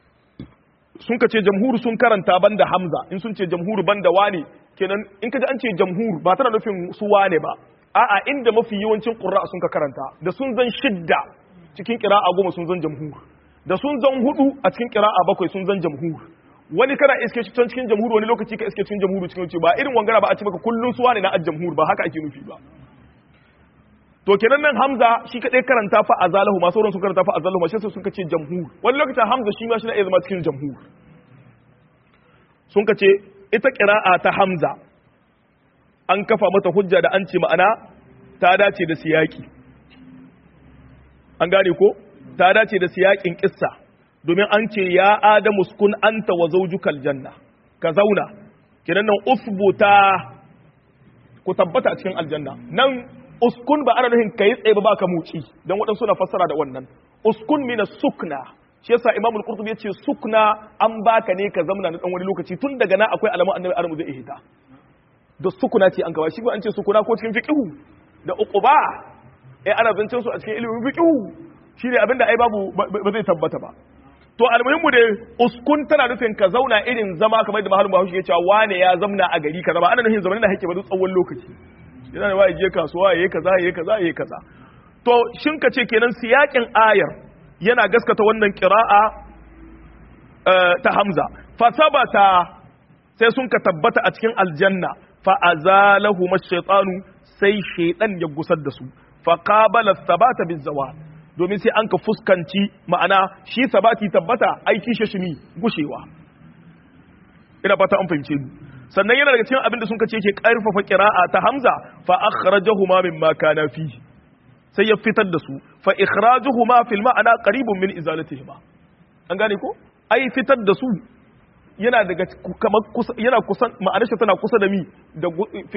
sun ka ce jamhur sun karanta banda hamza in sun ce jamhur banda wane kenan in ka ji an ce jamhur ba tana nufin su wane ba a'a inda mafi yawancin qurra'a sun ka karanta da sun zan shidda cikin qira'a goma sun zan jamhur da sun zan hudu a cikin qira'a bakwai sun zan jamhur wani kana iske shi can cikin jamhur wani lokaci ka iske cikin jamhur cikin ce ba irin wangara ba a ce maka kullun su wane na al-jamhur ba haka ake nufi ba to kenan nan hamza shi kadai karanta fa azalahu ma sauran sun karanta fa azalahu ma shi sun kace jamhur wani lokacin hamza shi ma shi na iya zama cikin jamhur sun kace ita qira'a ta hamza an kafa mata hujja da an ce ma'ana ta dace da siyaki an gane ko ta dace da siyakin kissa domin an ce ya adamu sukun anta wa zawjukal janna ka zauna kenan nan usbuta ku tabbata a cikin aljanna nan uskun ba ana nufin kai tsaye ba baka muci dan waɗansu na fassara da wannan uskun mina sukna shi yasa imamul qurtubi yace sukna an baka ne ka zamna na dan wani lokaci tun daga nan akwai alamun annabi adamu zai ihita da sukuna ce an kawo shi an ce sukuna ko cikin fiqhu da uquba eh ana zancen su a cikin ilimin fiqhu shine abinda ai babu ba zai tabbata ba to almuhimmu dai uskun tana nufin ka zauna irin zama kamar da mahalin bahaushe ya cewa wane ya zamna a gari kaza ba ana nufin zamanin da hake ba tsawon lokaci yana da waye je kasuwa yayi kaza yayi kaza yayi kaza to shin ka ce kenan siyakin ayar yana gaskata wannan qira'a ta Hamza fa sabata sai sun ka tabbata a cikin aljanna fa azalahu ash-shaytanu sai shaytan ya gusar da su fa qabala thabata bizawal domin sai an ka fuskanci ma'ana shi sabati tabbata aiki shi shi gushewa ina fata an fahimce ni sannan yana daga cikin abin da sun kace yake karfafa qira'a ta hamza fa akhrajahuma mimma kana fi sai ya fitar da su fa ikhrajuhuma fil ma'ana qaribun min izalatihima an gane ko ai fitar da su yana daga kamar yana kusan ma'anar shi tana kusa da mi da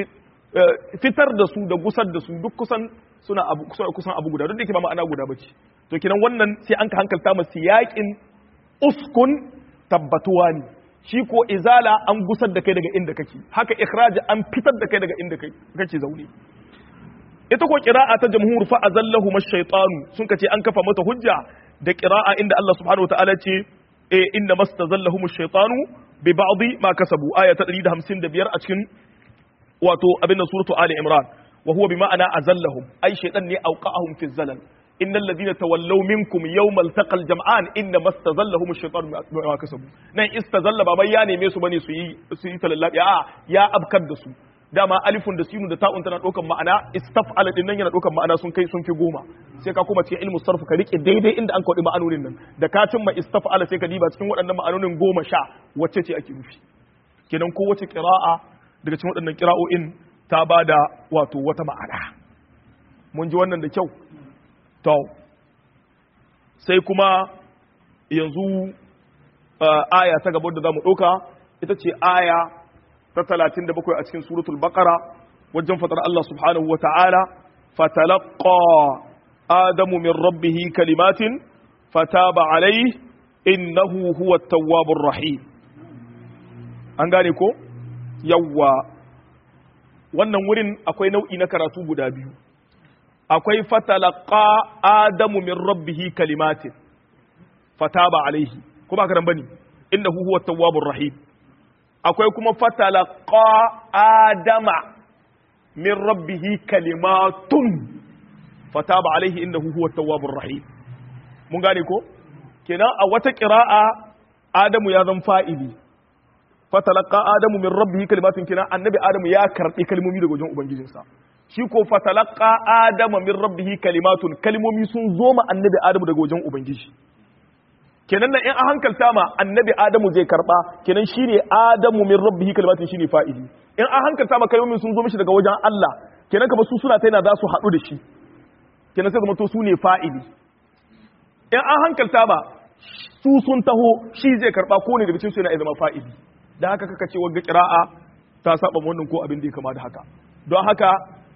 fitar da su da gusar da su duk kusan suna abu kusan abu guda duk da yake ba ma'ana guda bace to kinan wannan sai an ka hankalta masa siyakin uskun tabbatuwa ne shi ko izala an gusar da kai daga inda kake haka ikhraji an fitar da kai daga inda kake zaune ita ko qira'a ta jamhur fa azallahu mash-shaytanu sun kace an kafa mata hujja da qira'a inda Allah subhanahu wa ta'ala ce e inna mastazallahum ash-shaytanu bi ba'd ma kasabu aya ta 155 a cikin wato abin suratu ali imran wa huwa bi ma'ana azallahum ai shaytan ne auqa'ahum fi zalal innal ladina tawallaw minkum yawmal taqal jam'an inna mastazallahum ash-shaytanu bima kasabu nan istazalla ba bai ya neme su bane su yi su yi talallabi a ya abkar da su dama alifun da sinu da ta'un tana ɗaukan ma'ana istaf'ala din nan yana ɗaukan ma'ana sun kai sun fi goma sai ka kuma cikin ilmu sarfu ka rike daidai inda an kaɗi ma'anonin nan da ka cimma istaf'ala sai ka diba cikin waɗannan ma'anonin goma sha wacce ce ake nufi kenan ko wace qira'a daga cikin waɗannan qira'o'in ta bada wato wata ma'ana mun ji wannan da kyau to sai kuma yanzu aya ta gaba da zamu ɗauka ita ce aya ta talatin da bakwai a cikin suratul baqara wajen fatar Allah subhanahu wa ta'ala fatalaqqa adamu min rabbihi kalimatin fataba alayhi innahu huwa tawwabur rahim an gane ko yawwa wannan wurin akwai nau'i na karatu guda biyu akwai fatalaqqa adamu min rabbihi kalimatin fataba alayhi ko ba ka dan bane innahu huwa tawwabur rahim akwai kuma fatalaqa adama min rabbihi kalimatun fataba alaihi innahu huwa tawwabur rahim mun gane ko kenan a wata qira'a adamu ya zan fa'ili fatalaqa adamu min rabbihi kalimatun kenan annabi adamu ya karbi kalmomi daga wajen ubangijinsa shi ko fatalaqa adama min rabbihi kalimatun kalmomi sun zo ma annabi adamu daga wajen ubangiji kenan nan in an hankalta ma annabi adamu zai karba kenan shine adamu min rabbihi kalimatin shine fa'ili in an hankalta ma kalmomin sun zo mishi daga wajen Allah kenan kamar su suna ta yana za su haɗu da shi kenan sai zama to su ne fa'ili in an hankalta ma su sun taho shi zai karba ko ne daga cikin su yana zama fa'ili dan haka kaka ce wagga qira'a ta saba wannan ko abin da ya kama da haka don haka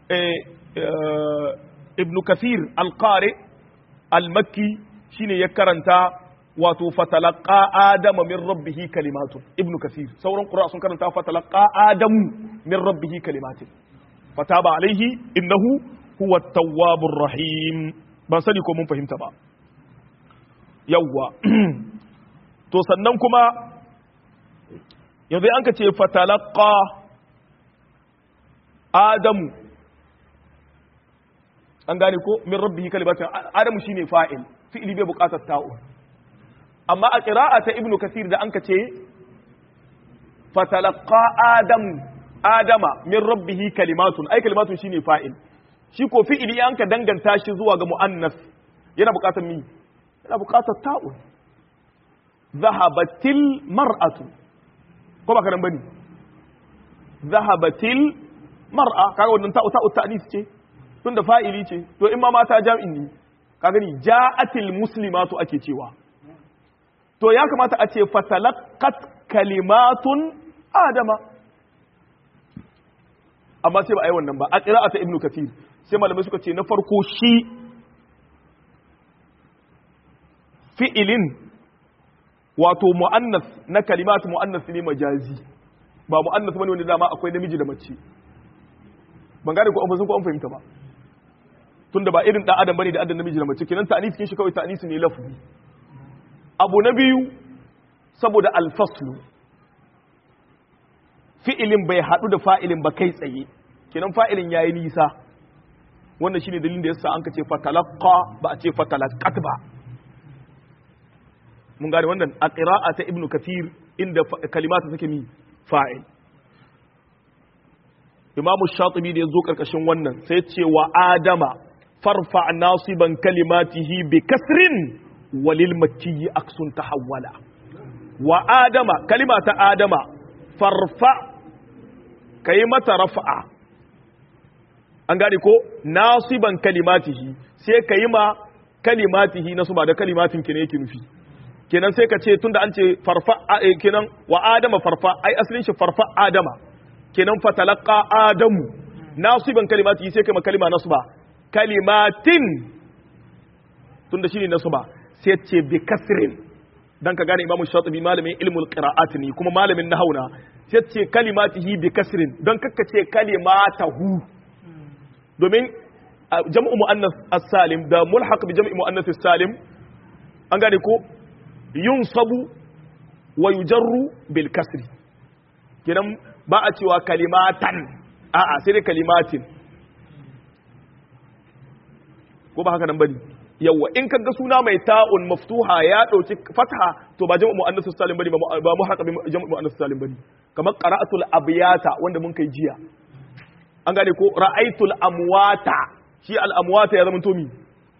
ibn kathir al-qari al-makki shine ya karanta wato fatalaqa adama min rabbihi kalimatun ibnu kasir sauran qura sun karanta fatalaqa adamu min rabbihi kalimatin fataba alaihi innahu huwa tawwabur rahim ban sani ko mun fahimta ba yawwa to sannan kuma yanzu an ka ce fatalaqa adamu an gane ko min rabbihi kalimatin adamu shine fa'il fi'ili bai buƙatar ta'u amma a ƙira'a ta ibnu kasir da an ka ce fatalaqqa adam adama min rabbihi kalimatun ai kalimatun shine fa'il shi ko fi'ili an ka danganta shi zuwa ga muannas yana buƙatar mi yana buƙatar ta'un zahabatil mar'atu ko ba ka nan bane zahabatil mar'a kaga wannan ta'u ta'u ta'nis ce tunda fa'ili ce to in ma mata jam'in ne ka gani ja'atil muslimatu ake cewa to ya kamata a ce fatalaqat kalimatun adama amma sai ba a yi wannan ba a qira'ata ibnu kathir sai malamai suka ce na farko shi fi'ilin wato mu'annas na kalimat mu'annas ne majazi ba mu'annas bane wanda dama akwai namiji da mace ban gane ko an fasin ko an fahimta ba tunda ba irin dan adam bane da adam namiji da mace kenan ta'anis kin shi kawai ta'anis ne lafzi abu na biyu saboda alfaslu fi'ilin bai haɗu da fa'ilin ba kai tsaye kenan fa'ilin ya yi nisa wannan shine dalilin da yasa an ka ce fatalaqqa ba a ce fatalaqat ba mun gane wannan a qira'a ta ibnu kathir inda kalimatu take mi fa'il imamu shatibi da ya zo karkashin wannan sai ce wa adama farfa nasiban kalimatihi bi kasrin walil makkiyi aksun tahawwala wa adama kalima ta adama farfa kai mata rafa'a an gane ko nasiban kalimatihi sai ka yi ma kalimatihi na su ba da kalimatin ki ne yake nufi kenan sai ka ce tunda an ce farfa kenan wa adama farfa ai asalin shi farfa adama kenan fatalaqa adamu nasiban kalimatihi sai ka ma kalima nasu ba kalimatin tunda shine nasu ba sai ce bi kasrin dan ka gane imamu shatibi malamin ilmul qira'at ne kuma malamin nahawna sai ce kalimatihi bi kasrin don kakka ce kalimatahu domin jam'u mu'annas as-salim da mulhaq bi jam'i mu'annas as-salim an gane ko yunsabu wa yujarru bil kasri kenan ba a cewa kalimatan a'a sai dai kalimatin ko ba haka nan bane yawa in kaga suna mai ta'un maftuha ya dauki fatha to ba jam'u mu'annas as-salim bane ba mulhaq bi jam'u mu'annas as-salim bane kamar qara'atul abyata wanda mun kai jiya an gane ko ra'aitul amwata shi al'amwata ya zama tomi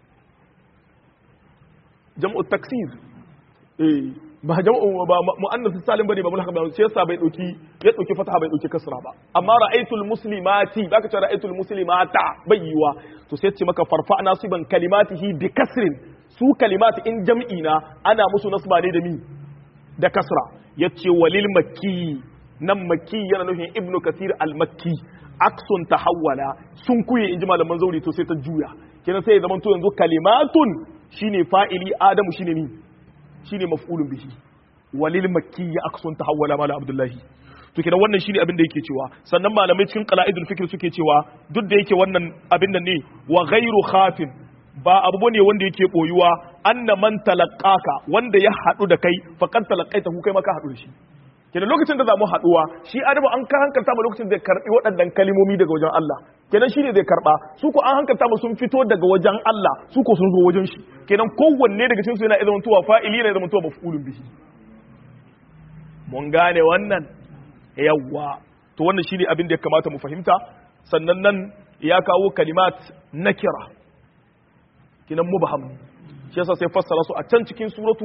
jam'u taksir eh ba jam'u ba mu'annas salim bane ba mun haka ba sai yasa bai dauki ya dauki fataha bai dauki kasra ba amma ra'aitul muslimati baka ce ra'aitul muslimata bai yiwa to sai ce maka farfa nasiban kalimatihi bi kasrin su kalimati in jam'i na ana musu nasba ne da mi da kasra yace walil makki nan makki yana nufin ibnu kathir al-makki aksun tahawwala sun kuye inji malaman zauri to sai ta juya kenan sai ya zama to yanzu kalimatun shine fa'ili adamu shine ni shine maf'ulun bihi walil makki ya aksun tahawwala mala abdullahi to kenan wannan shine abin da yake cewa sannan malamai cikin qala'idul fikr suke cewa duk da yake wannan abin nan ne wa ghairu khafin ba abu ne wanda yake boyuwa anna man talaqqaka wanda ya hadu da kai faqad talaqaitahu kai maka hadu da shi kenan lokacin da za mu haɗuwa shi adamu an ka hankalta mu lokacin da karɓi waɗannan kalimomi daga wajen Allah kenan shi ne zai karɓa su ko an hankalta mu sun fito daga wajen Allah su ko sun zo wajen shi kenan kowanne daga cikin su yana zama tuwa fa'ili yana zama tuwa maf'ulun bihi mun gane wannan yawwa to wannan shine abin da ya kamata mu fahimta sannan nan ya kawo kalimat nakira kinan mubham shi yasa sai fassara su a can cikin suratu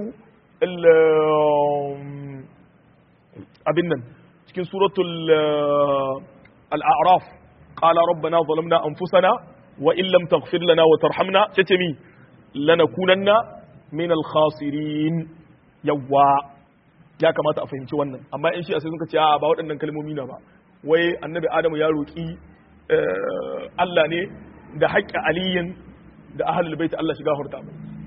abin nan cikin suratul al'araf qala rabbana zalamna anfusana wa in lam taghfir lana wa tarhamna tace mi lanakunanna min al-khasirin yawa ya kamata a fahimci wannan amma in shi sai suka ce a ba waɗannan kalmomi na ba wai annabi adamu ya roki Allah ne da haƙƙi aliyin da ahlul bait Allah shiga hurta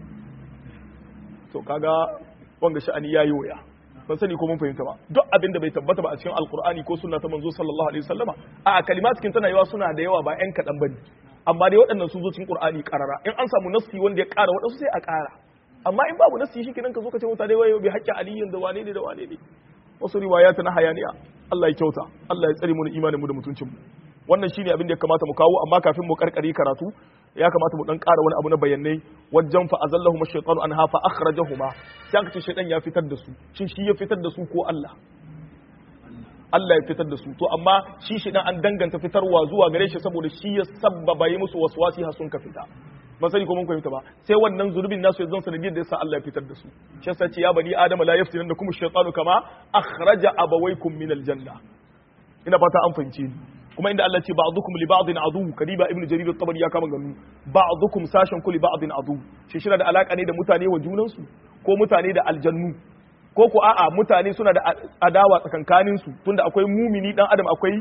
to kaga wanga sha'ani yayi waya ban sani ko mun fahimta ba duk abin da bai tabbata ba a cikin alkur'ani ko sunna ta manzo sallallahu alaihi wasallama a kalimat cikin tana yawa suna da yawa ba yan kadan bane amma dai waɗannan sun zo cikin qur'ani karara in an samu nassi wanda ya ƙara waɗansu sai a ƙara amma in babu nassi shi kenan ka zo ka ce mutane wai bi haƙƙi aliyin da wane ne da wane ne wasu riwayata na hayaniya Allah ya kyauta Allah ya tsare mu da imanin mu da mutuncin mu wannan shine abin da ya kamata mu kawo amma kafin mu karkare karatu ya kamata mu dan ƙara wani abu na bayanai wajen fa azallahuma shaytanu anha fa akhrajahuma sai aka ce shaytan ya fitar da su shin shi ya fitar da su ko Allah Allah ya fitar da su to amma shi shaytan an danganta fitarwa zuwa gare shi saboda shi ya sabbaba yi musu waswasi har sun ka fita ba sani ko mun fahimta ba sai wannan zunubin nasu ya zan sanadiyar da yasa Allah ya fitar da su shi yasa ce ya bani adama la yaftinannakum ash-shaytanu kama akhraja abawaykum min al-janna ina fata an fahimce ni kuma inda Allah ce ba'dukum li ba'din adu kadiba ibnu jarir at-tabari ya kama ganu ba'dukum sashen kulli ba'din adu shi shi da alaka ne da mutane wa junan su ko mutane da aljannu ko ko a'a mutane suna da adawa tsakankanin su tunda akwai mumini dan adam akwai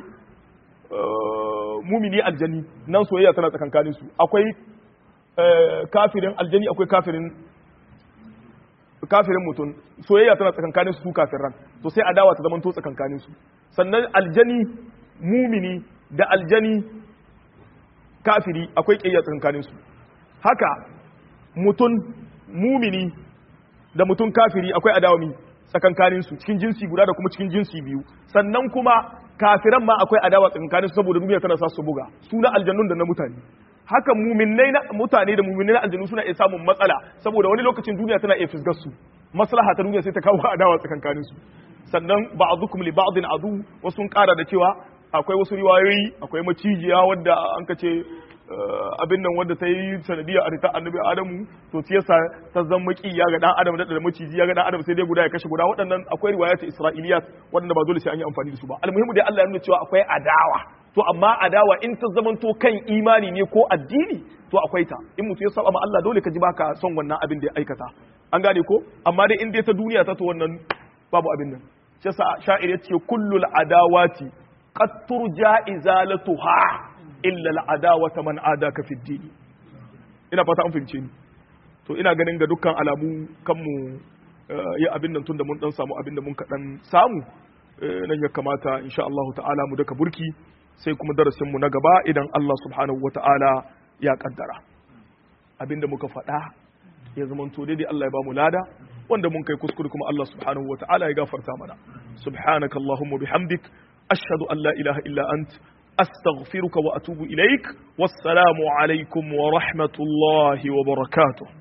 mumini aljani nan soyayya tana tsakankanin su akwai kafirin aljani akwai kafirin kafirin mutum soyayya tana tsakankanin su su kafiran to sai adawa ta zamanto tsakankanin su sannan aljani mumini da aljani kafiri akwai ƙiyayya tsakankanin su haka mutum mumini da mutum kafiri akwai adawami tsakankanin su cikin jinsi guda da kuma cikin jinsi biyu sannan kuma kafiran ma akwai adawa tsakankanin su saboda duniya tana sa su buga su na aljannun da na mutane haka muminai na mutane da muminai na aljannu suna iya samun matsala saboda wani lokacin duniya tana iya fisgar su maslaha ta duniya sai ta kawo adawa tsakankanin su sannan ba'dukum li ba'din adu wasu sun kara da cewa akwai wasu riwayoyi akwai macijiya wadda an ka ce abin nan wadda ta yi sanadiyar a rita annabi adamu to ta yasa ta zama ya ga dan adam da da maciji ya ga dan adam sai dai guda ya kashe guda waɗannan akwai riwayat isra'iliyat waɗanda ba dole sai an yi amfani da su ba almuhimu dai Allah ya nuna cewa akwai adawa to amma adawa in ta zamanto kan imani ne ko addini to akwai ta in mutum ya saba ma Allah dole ka ji baka son wannan abin da ya aikata an gane ko amma dai in dai ta duniya ta to wannan babu abin nan shi yasa sha'ir yace kullul adawati qad turja izalatuha illa al'adawata man adaka fi dini ina fata an fahimce ni to ina ganin ga dukkan alamu kanmu yi abin nan tunda mun dan samu abin da mun kaɗan samu nan ya kamata insha Allah ta'ala mu daka burki sai kuma darasin mu na gaba idan Allah subhanahu wa ta'ala ya kaddara abinda muka faɗa ya zama to daidai Allah ya ba mu lada wanda mun kai kuskure kuma Allah subhanahu wa ta'ala ya gafarta mana subhanakallahumma bihamdik ashhadu an la ilaha illa ant أستغفرك وأتوب إليك والسلام عليكم ورحمة الله وبركاته